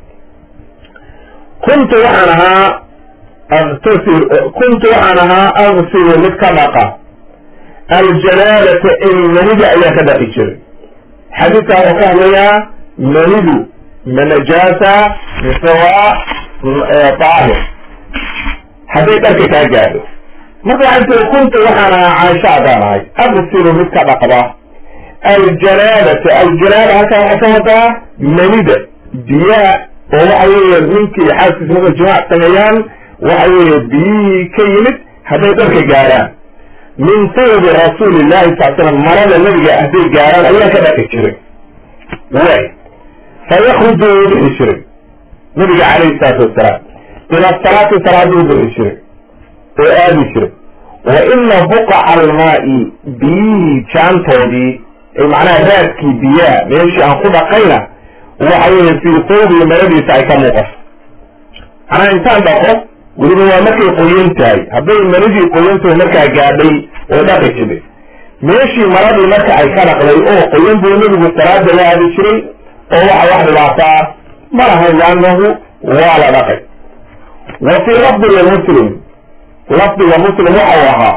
kuntu waxaan ahaa aktasil kuntu waxaan ahaa agsilu mid ka dhaqa aljanaalata in manida ayaa ka dhaqi jiray xadiidkaa wuxuu ka hadlayaa manidu ma najaasa mise waa daahir hadday dharka kaa gaadho marka waxay tiri kunta waxaan ahaa caaisha adaan ahay aqsilu mid ka dhaqda aljanaabata aljanaaba halkan waxay ka wadaa manida biyaha oo waxa weeye ninkii xaaskiisa markay jimaac sameeyaan waxa weeye biyihii ka yimid hadday dharka gaaraan min sawbi rasuuli llahi sal slam marada nabiga hadday gaaraan ayaa ka dhaqi jiray way fayakruju wuu bixi jiray nabiga calayhi salaatu wasalaam ila salaati salaaduu bixi jiray oo aadi jiray wa ina buqaca almaa'i biyihii jaantoodii ay macnaha raadkii biyaha meeshii aan ku dhaqayna waxa weeye fii sawbii maradiisa ay ka muuqato macnaha intaan dhaqo weliba waa markay qoyan tahay hadday maradii qoyantahay markaa gaadhay oo dhaqi jiray meeshii maradii marka ay ka dhaqday oo qoyan buu nebigu salaada la aadi jiray oo waxa wax dhibaataa ma lahayn liannahu waa la dhaqay wa fii lafdiga muslim lafdiga muslim waxau ahaa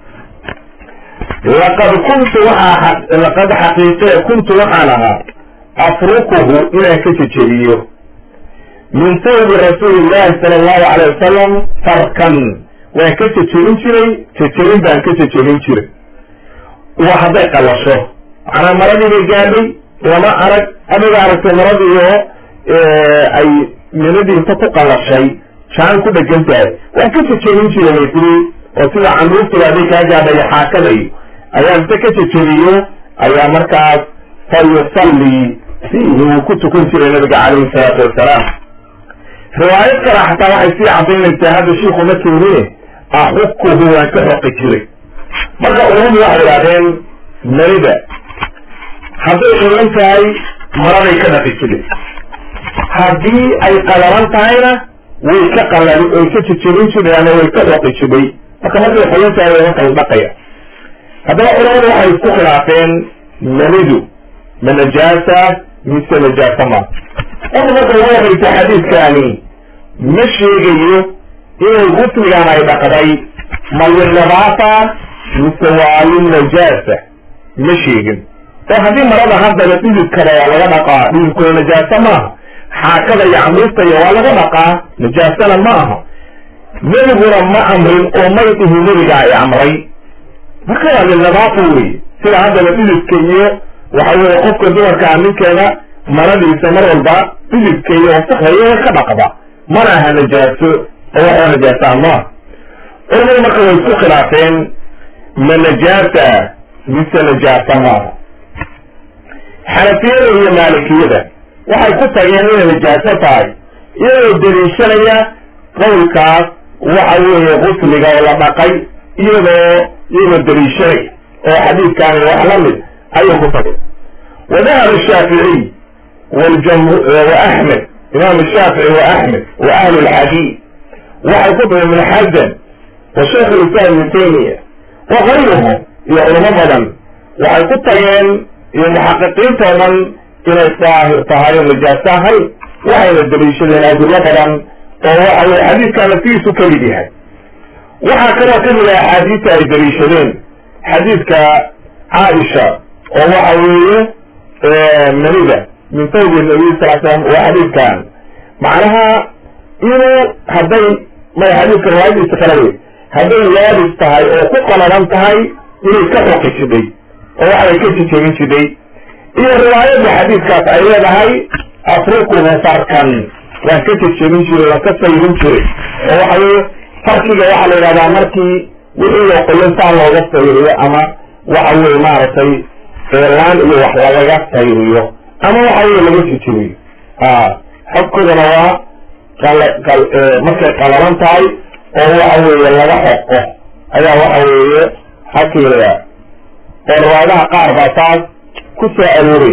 laqad kuntu waxaa laqad xaqiiqe kuntu waxaan ahaa afrukuhu inaan ka jejebiyo min sawbi rasuuli llahi sala allahu alayh wasalam farkan waan ka jejebin jiray jejebin baan ka jejebin jiray waa hadday qalasho macnaa maradii bay gaadhay lama arag adiga aragtay maradii oo ay minadii inta ku qalashay jaan ku dhegan tahay waan ka jejebin jiray way tiri oo sida canruurtaba hadday kaa gaadhay xaakada iyo ayaa inta ka jejebiyo ayaa markaas fa yusallii fiihi wuu ku tukan jiray nabiga calayhi salaatu wasalaam riwaayad kale xataa waxay sii cadaynaysaa hadda shiiku ma keenine axukuhu waan ka xoqi jiray marka culamadu waxay idhahdeen marida hadday qoyan tahay maraday ka dhaqi jiray haddii ay qalalan tahayna way ka qalali way ka jejebin jiray ama way ka xoqi jiray marka markay qoyan tahay way markala dhaqaya haddaba culamadu waxay isku khilaafeen manidu ma najaasa mise najaasa ma horta marka ugu horeysa xadiidkaani ma sheegayo inay gusligan ay dhaqday ma linadaafa mise waa linajaasa ma sheegin oo haddii marada haddaba dhididkaba waa laga dhaqaa dhididkuna najaasa maaha xaakada iyo camiista iyo waa laga dhaqaa najaasana ma aha nebiguna ma amrin oo may dhihi nebiga ay amray marka waa linadaafa wey sida haddaba dhididka iyo waxa weye qofka dumarkaa ninkeeda maradiisa mar walba dhididka iyo wasakdayo ka dhaqda mana aha najaaso oo waxaa najaasa maaha culamadu marka way isku khilaafeen ma najaasa mise najaasa maaha xanafiyada iyo maalikiyada waxay ku tageen inay najaaso tahay iyagoo daliishanaya qowlkaas waxa weeye gusliga oo la dhaqay iyadoo iyagoo daliishanaya oo xadiidkaani wax la mid ayay ku tageen wadahab shaaficiy وأحمد إمام الشافعي وأحمد وأهل الحديث وحكتب ابن حزم وشيخ الإسلام ابن تيمية وغيرهم يعلم بدن وحكتب المحققين طبعا إلى طهارة النجاسة هل وحي الدليل الأدلة بدن وهو الحديث كان فيه سكري بها وحكرا كل الأحاديث الدليل حديث كعائشة وهو حويه مريضة min sawbi nabiy sal slam waa xadiidkan macnaha inuu hadday may xadiidka riwaayadiisa kala wey hadday yaabis tahay oo ku qalalan tahay inay ka xoqi jidhay oo waxay ka jejebin jidhay iyo riwaayadda xadiidkaas ay leedahay afrukuhu farkan waan ka jejebin jiray waan ka sayrin jiray oo waxa weye farkiga waxaa la yidhahdaa markii wixii oo qoyan saa looga sayriyo ama waxa weye maaragtay laan iyo wax lagaga sayriyo ama waxa weye laga jejebiyo xogkoodana waa markay qalalan tahay oo waxa weeye laga xoqo ayaa waxa weeye xakiilaya oo riwaayadaha qaar baa taas ku soo arooraya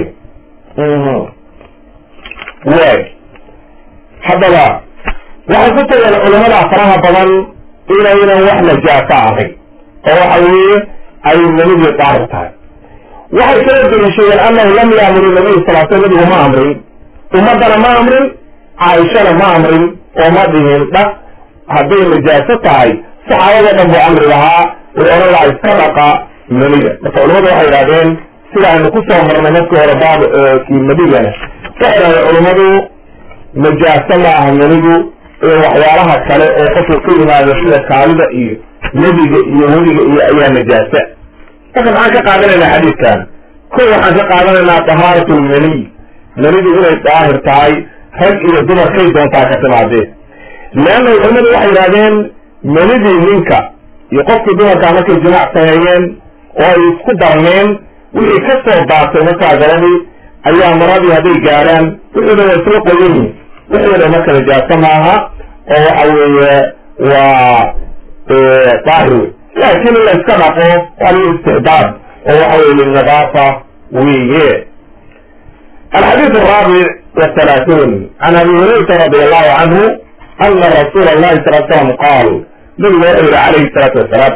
way haddaba waxay ku tageen culamada faraha badan inaynan wax najaaso ahayn oo waxa weeye ay namidii daahir tahay waxay kala daliishadeen annahu lam yaamuru nabiyu sal sl nabigu ma amrin ummaddana ma amrin caaishana ma amrin oo ma dhihin dhaq hadday najaaso tahay saxaabado dhan buu amri lahaa way odhan laha iska dhaqa manida marka culamadu waxay idhahdeen sida aynu ku soo marnay markii hore baab kii madigana waxay idhahdeen culamadu najaaso ma aha manidu iyo waxyaalaha kale oo qofka ka yimaado sida kaalida iyo nebiga iyo weliga iyo ayaa najaasa marka maxaan ka qaadanaynaa xadiidkan ko waxaan ka qaadanaynaa tahaarat lmaniy manidu inay daahir tahay rag iyo dumar kay doontaa ka timaadeen leanna culimadu waxay yidhahdeen manidii ninka iyo qofkii dumarkaa markay jimaac sameeyeen oo ay isku darneen wixii ka soo daatay markaa gabadii ayaa maradii hadday gaadhaan wixii dhan waa isla qoyan yihin wixii dhan marka najaaso maaha oo waxa weeye waa daahir wey laakiin in la iska dhaqo waa lil istixbaab oo waxa weye lilnadaafa weye alxadiid araabic wathalaathuun can abi hurayrata radi allahu canhu ana rasuula allahi sal l slam qaal nabigu wuxuu yihi calayhi salaatu wasalaam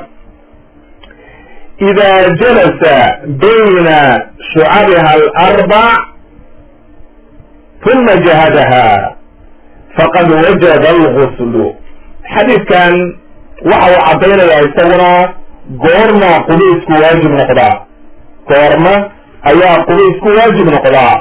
ida jalasa bayna shucabiha alarbac uma jahadaha faqad wajaba alguslu xadiidkan waxa uu caddaynayaa isaguna goorma qubiisku waajib noqdaa goorma ayaa qubiisku waajib noqdaa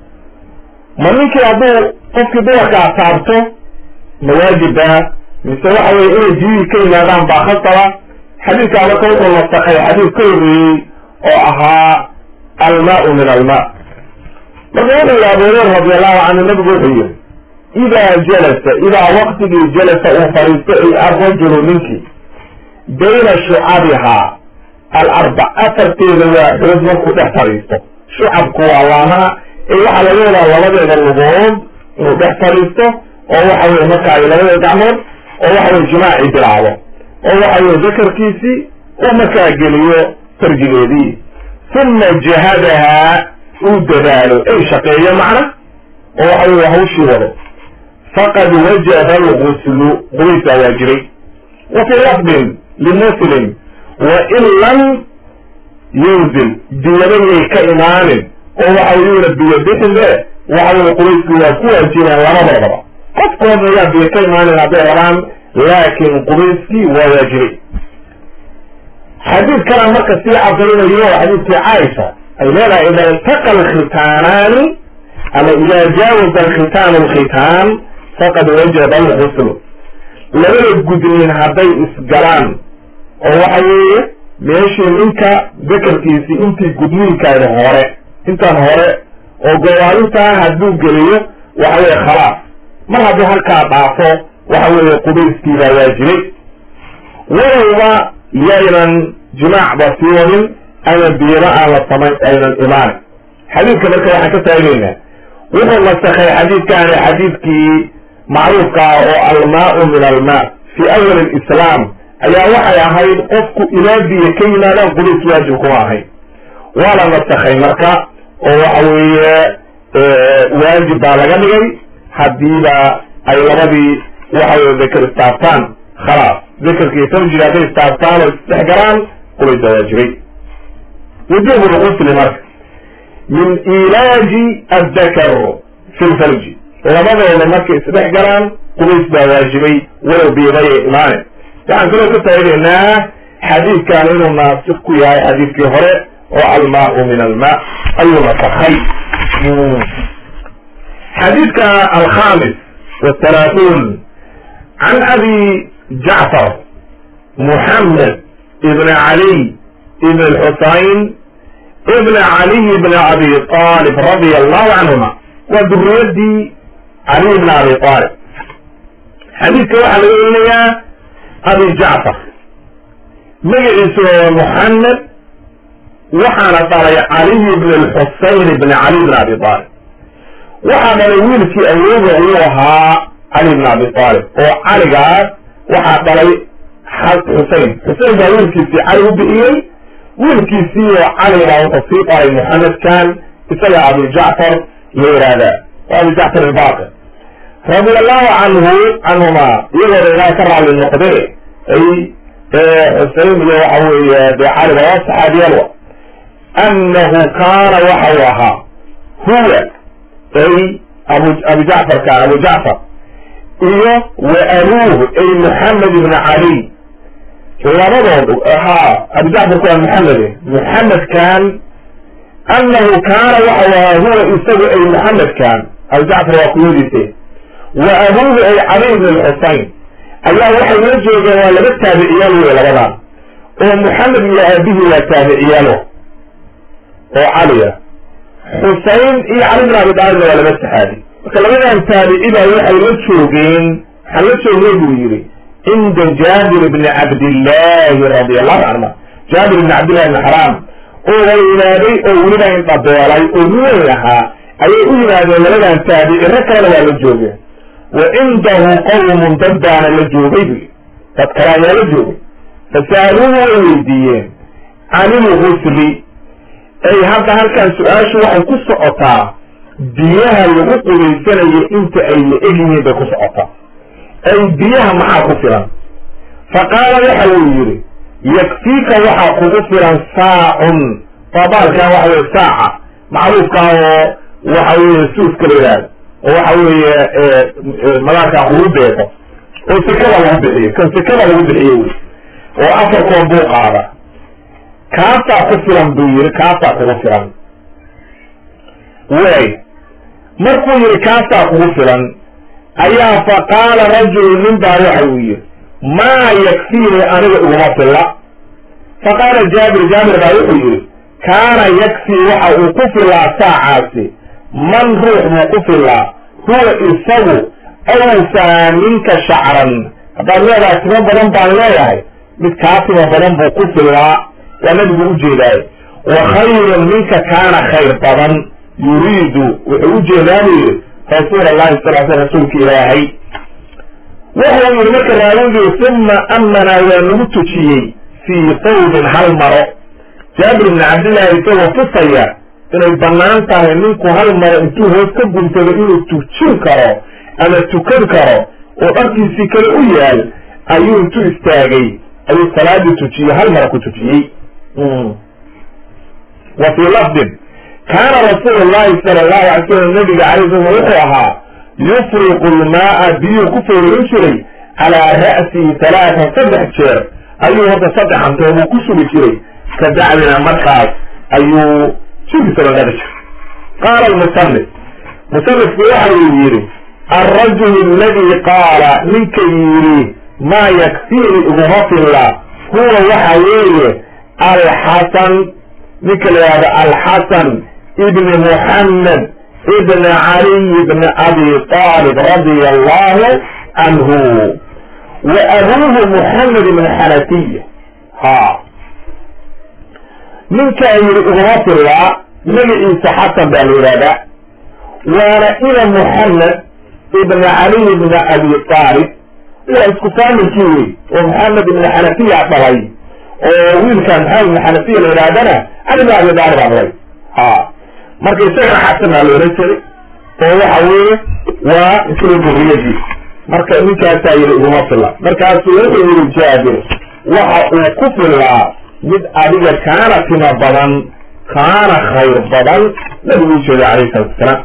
ma ninkii hadduu qofkii dumarkaa taabto ma waajiba mise waxa weye inay biyihii ka yimaadaan baa khasaba xadiidkaa marka wuxuu nasakay xadiid ka horreeyey oo ahaa almaau min alma marka wuxuu yihi abu hureyra radi allahu canhu nabigu wuxuu yihi idaa jalasa idaa waktigii jalasa uu fadhiisto ay arrajulu ninkii bayna shucabihaa alarbac afarteeda waa xoog markuu dhex fadhiisto shucabku waa laamaha ee waxaa laga wadaa labadeeda lugood inuu dhex fadhiisto oo waxa weye marka ay labadeeda gacmood oo waxa weye jimaaci bilaabo oo waxa weye dakarkiisii uu markaa geliyo farjigeedii uma jahadahaa uu dadaalo ay shaqeeyo macna oo waxa weye hawshii wado faqad wajaba alguslu qubays baa waajibay wa fii lafdin limuslim wain lam yunzil biyaba yay ka imaanin oo waxa yuuna biyo bixinde waxa weye qubayski waa ku waajibeen labadoodaba qofkoodna yaa biyo ka imaanin hadday rabaan laakin qubayskii waa waajibay xadiid kalan marka sii cadaynayo xadiidkii caaisha ay leedahay ida iltaqa alkhitaanaani ama ida jaawaza alkhitaanu alkhitaan faqad wajaba alguslu labada gudniin hadday isgalaan oo waxa weeye meeshii ninka dakarkiisii intii gudniinkaada hore intaan hore oo gowaalintaa hadduu geliyo waxa weye khalaas mar haddii halkaa dhaafo waxa weeye qubayskii baa waajibay walowba yaynan jimaacba sii wadin ama biyaba aan la samayn aynan imaanin xadiidka marka waxaan ka taagaynaa wuxuu nasakhay xadiidkaani xadiidkii macruufka ah oo almaau min almaa fii awal alislaam ayaa waxay ahayd qofku ilaa biyo ka yimaadaan qubays waajib kuma ahayd waa la nasakhay marka oo waxa weeye waajib baa laga dhigay haddiiba ay labadii waxa weye dakar istaabtaan khalaas dakarkii farjiga hadday istaabtaan oo isdhex galaan qubays baa waajibay wujuub lqusli marka min ilaaji addakar fi lfarji labadooda markay isdhex galaan qubays baa waajibay walow biibaya imaane waxaan kaloo ka faa'idaynaa xadiidkan inuu naasik ku yahay xadiidkii hore oo almaau min alma ayuu nasakhay xadiidka alkhamis wthalaathuun can abi jacfar muxamed ibn caliy ibn lxusayn ibn caliy ibn abi talib radia allahu canhuma waa duriyadii caliy ibn abi talib xadiidka waxaa laga welinayaa abi jacfar magaciisu waa muxamed waxaana dhalay caliy ibn lxusayn ibn cali ibn abi talib waxaa dhalay wiilkii awooga uu ahaa cali ibn abi talib oo caligaas waxaa dhalay xusein xusein baa wiilkiisii cali u bixiyey wiilkiisii oo cali baa wuxuu sii dhalay muxamedkan isaga abu jacfar la yihahdaa waa abu jacfar albaqir radia allahu canhu canhuma iyagooda ilaah ka raalli noqde ay xusein iyo waxa weeye dee caliba waa saxaabiyalwa annahu kaana waxa uu ahaa huwa ay abu abu jacfarka abu jacfar iyo wa abuuh ay moxamed ibn cali labadoodu haa abu jacfarku waa moxamede moxamedkan annahu kaana waxa u ahaa huwa isagu ay moxamedkan abu jacfar waa kuyadiise wa abuuhu ay cali ibn lxusayn ayaa waxay la joogeen waa laba taabiciyaal wey labadan oo maxamed iyo aabihii waa taabiciyaalo oo caliya xusein iyo cali bin abi daalibna waa laba saxaabi marka labadan taabici baa waxay la joogeen waxaa la joogay buu yidhi cinda jaabir bni cabdillaahi radi allahu canhuma jaabir bni cabdillahi bni xaraam oo waynaaday oo weliba indhabeelay oo ruweyn ahaa ayay u yimaadeen labadan taabici rag kalena waa la joogeen wa cindahu qawmun dad baana la joogay bu dad kale ayaa la joogay fasaaluuhu way weydiiyeen can ilgusli ay hadda halkan su-aashu waxay ku socotaa biyaha lagu qubaysanayo inta ay la egyihiin bay ku socotaa ay biyaha maxaa ku filan fa qaala waxa uu yidhi yakfiika waxaa kugu filan saacun dabaalkan waxa weye saaca macruufka oo waxa weye suuska la yidhaahdo oo waxa weeye madaarkaa lagu beeqo oo sekada lagu bixiyo kan sekada lagu bixiyo wey oo afarkoon buu qaada kaasaa ku filan buu yidhi kaasaa kugu filan way markuu yidhi kaasaa kugu filan ayaa fa qaala rajulu nin baa waxa uu yidhi maa yakfiini aniga iguma filla fa qaala jaabir jaabir baa wuxuu yidhi kaana yakfii waxa uu ku filaa saacaasi man ruux buu ku filaa huwa isagu awfaa minka shacran haddaad leedahay timo badan baan leeyahay mid kaa timo badan buu ku filaa waa nabigu ujeedaaye wa khayrun minka kaana khayr badan yuriidu wuxuu ujeedaa buu yidhi rasuul allahi sal sl rasuulka ilaahay wuxuu yidhi marka raawigii uma amanaa waa nagu tujiyey fii qawbin hal maro jaabir bni cabdillahi isagoo tusaya inay bannaan tahay ninku hal maro intuu hoos ka guntado inuu tujin karo ama tukan karo oo dharkiisii kale u yaal ayuu intuu istaagay ayuu salaadii tujiyey hal maro ku tujiyey wa fii lafdin kaana rasuulu llahi sala allahu alay slam nabiga calay slam wuxuu ahaa yufriqu lmaaa biyuu ku foorin jiray calaa ra'sihi talaatan saddex jeer ayuu horta saddex antoobuu ku sugi jiray ka dacdina markaas ayuu sugisaba dhali jiray qaala almusanif musanifku waxa uu yidhi alrajulu aladi qaala ninka yidhi maa yakfiini iguma filla huwa waxa weeye alxasan ninka la yihahdo alxasan ibni muxamed ibn caliy bni abi talib radia allahu canhu wa abuuhu muxamed ibn xanafiya ha ninkaa yidhi iguma fillaa magaciisa xasan baa la yidhahdaa waana ina muxamed ibn caliy bni abi talib waa isku faamilkii wey oo maxamed ibn xanafiya dhalay oo wiilkan maxamed ibn xanafiya la yidhahdana cali bn abi talib aa dhalay ha marka isagana xasan baa la ohan jiray oo waxa weeye waa isla duriyadii marka ninkaasaa yidhi iguma filla markaasuu wuxuu yidhi jaabir waxa uu ku fillaa mid adiga kaana tima badan kaana khayr badan nabigu u jeeda calayhi salatu wasalaam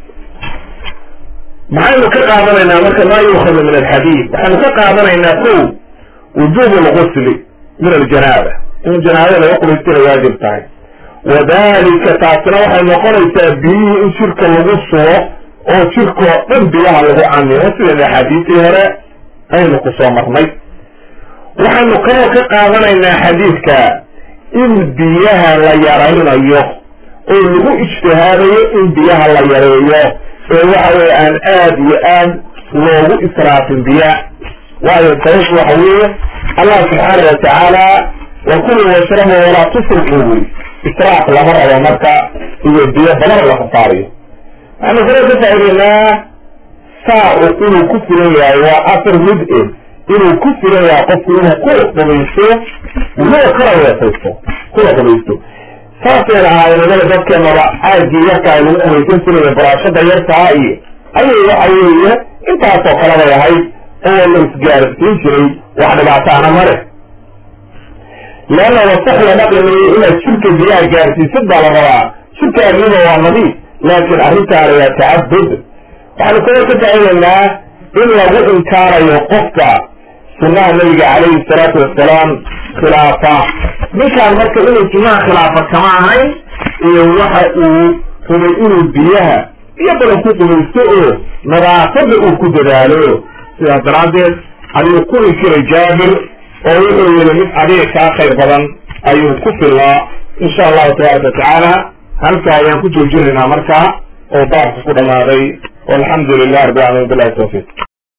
maxaynu ka qaadanaynaa marka maa yuukhadu min alxadiid waxaynu ka qaadanaynaa ko wujuub lgusli min aljanaaba in janaabada laga qubaystira waajib tahay wadalika taasina waxay noqonaysaa biyihii in jirka lagu sugo oo jirkoo dhan biyaha lagu camimo sida axaadiisii hore aynu ku soo marnay waxaynu kaloo ka qaadanaynaa xadiidka in biyaha la yaraynayo oo lagu ijtihaadayo in biyaha la yareeyo ee waxa weye aan aad iyo aad loogu israafin biya waayo sababtu waxa weeye allah subxaana watacaala wakulu washrabu walaa tusrifu wy israaf lama rabo marka iyo biyo badan la kasaariyo waxaanu kala ka faa'idaynaa saacu inuu ku filan yahay waa afar mid e inuu ku filan yahay qofku inuu ku qubaysto weliba kala weesaysto kuna qubaysto saasayna ahaayeen inaga dadkeenaba caagii yarkaa lagu qubaysan jiraya baraashada yartaa iyo ayay waxa weeye intaasoo kale bay ahayd oo la isgaarsiin jiray wax dhibaataana mare leanna wasax la dhaqlimayo inaad jirka biyaha gaarsiisid baa la rabaa jirka arriba waa nadiif laakiin arrintaana waa tacabud waxaanu kala ka faa'idaynaa in lagu inkaarayo qofka sunnaha nabiga calayhi salaatu wasalaam khilaafa ninkaan marka inuu sunnaha khilaafa kama ahayn iyo waxa uu rumay inuu biyaha iyo badan ku qubaysto oo nadaafada uu ku dadaalo sidaas daraaddeed ayuu ku inkiray jaabir oo wuxuu yihi mid adiga kaa khayr badan ayuu ku filaa insha allahu tabaaraka watacaala halkaa ayaan ku joojinaynaa markaa oo baabka ku dhamaaday walxamdu lilah rabbi alamin bilahi tawfiiq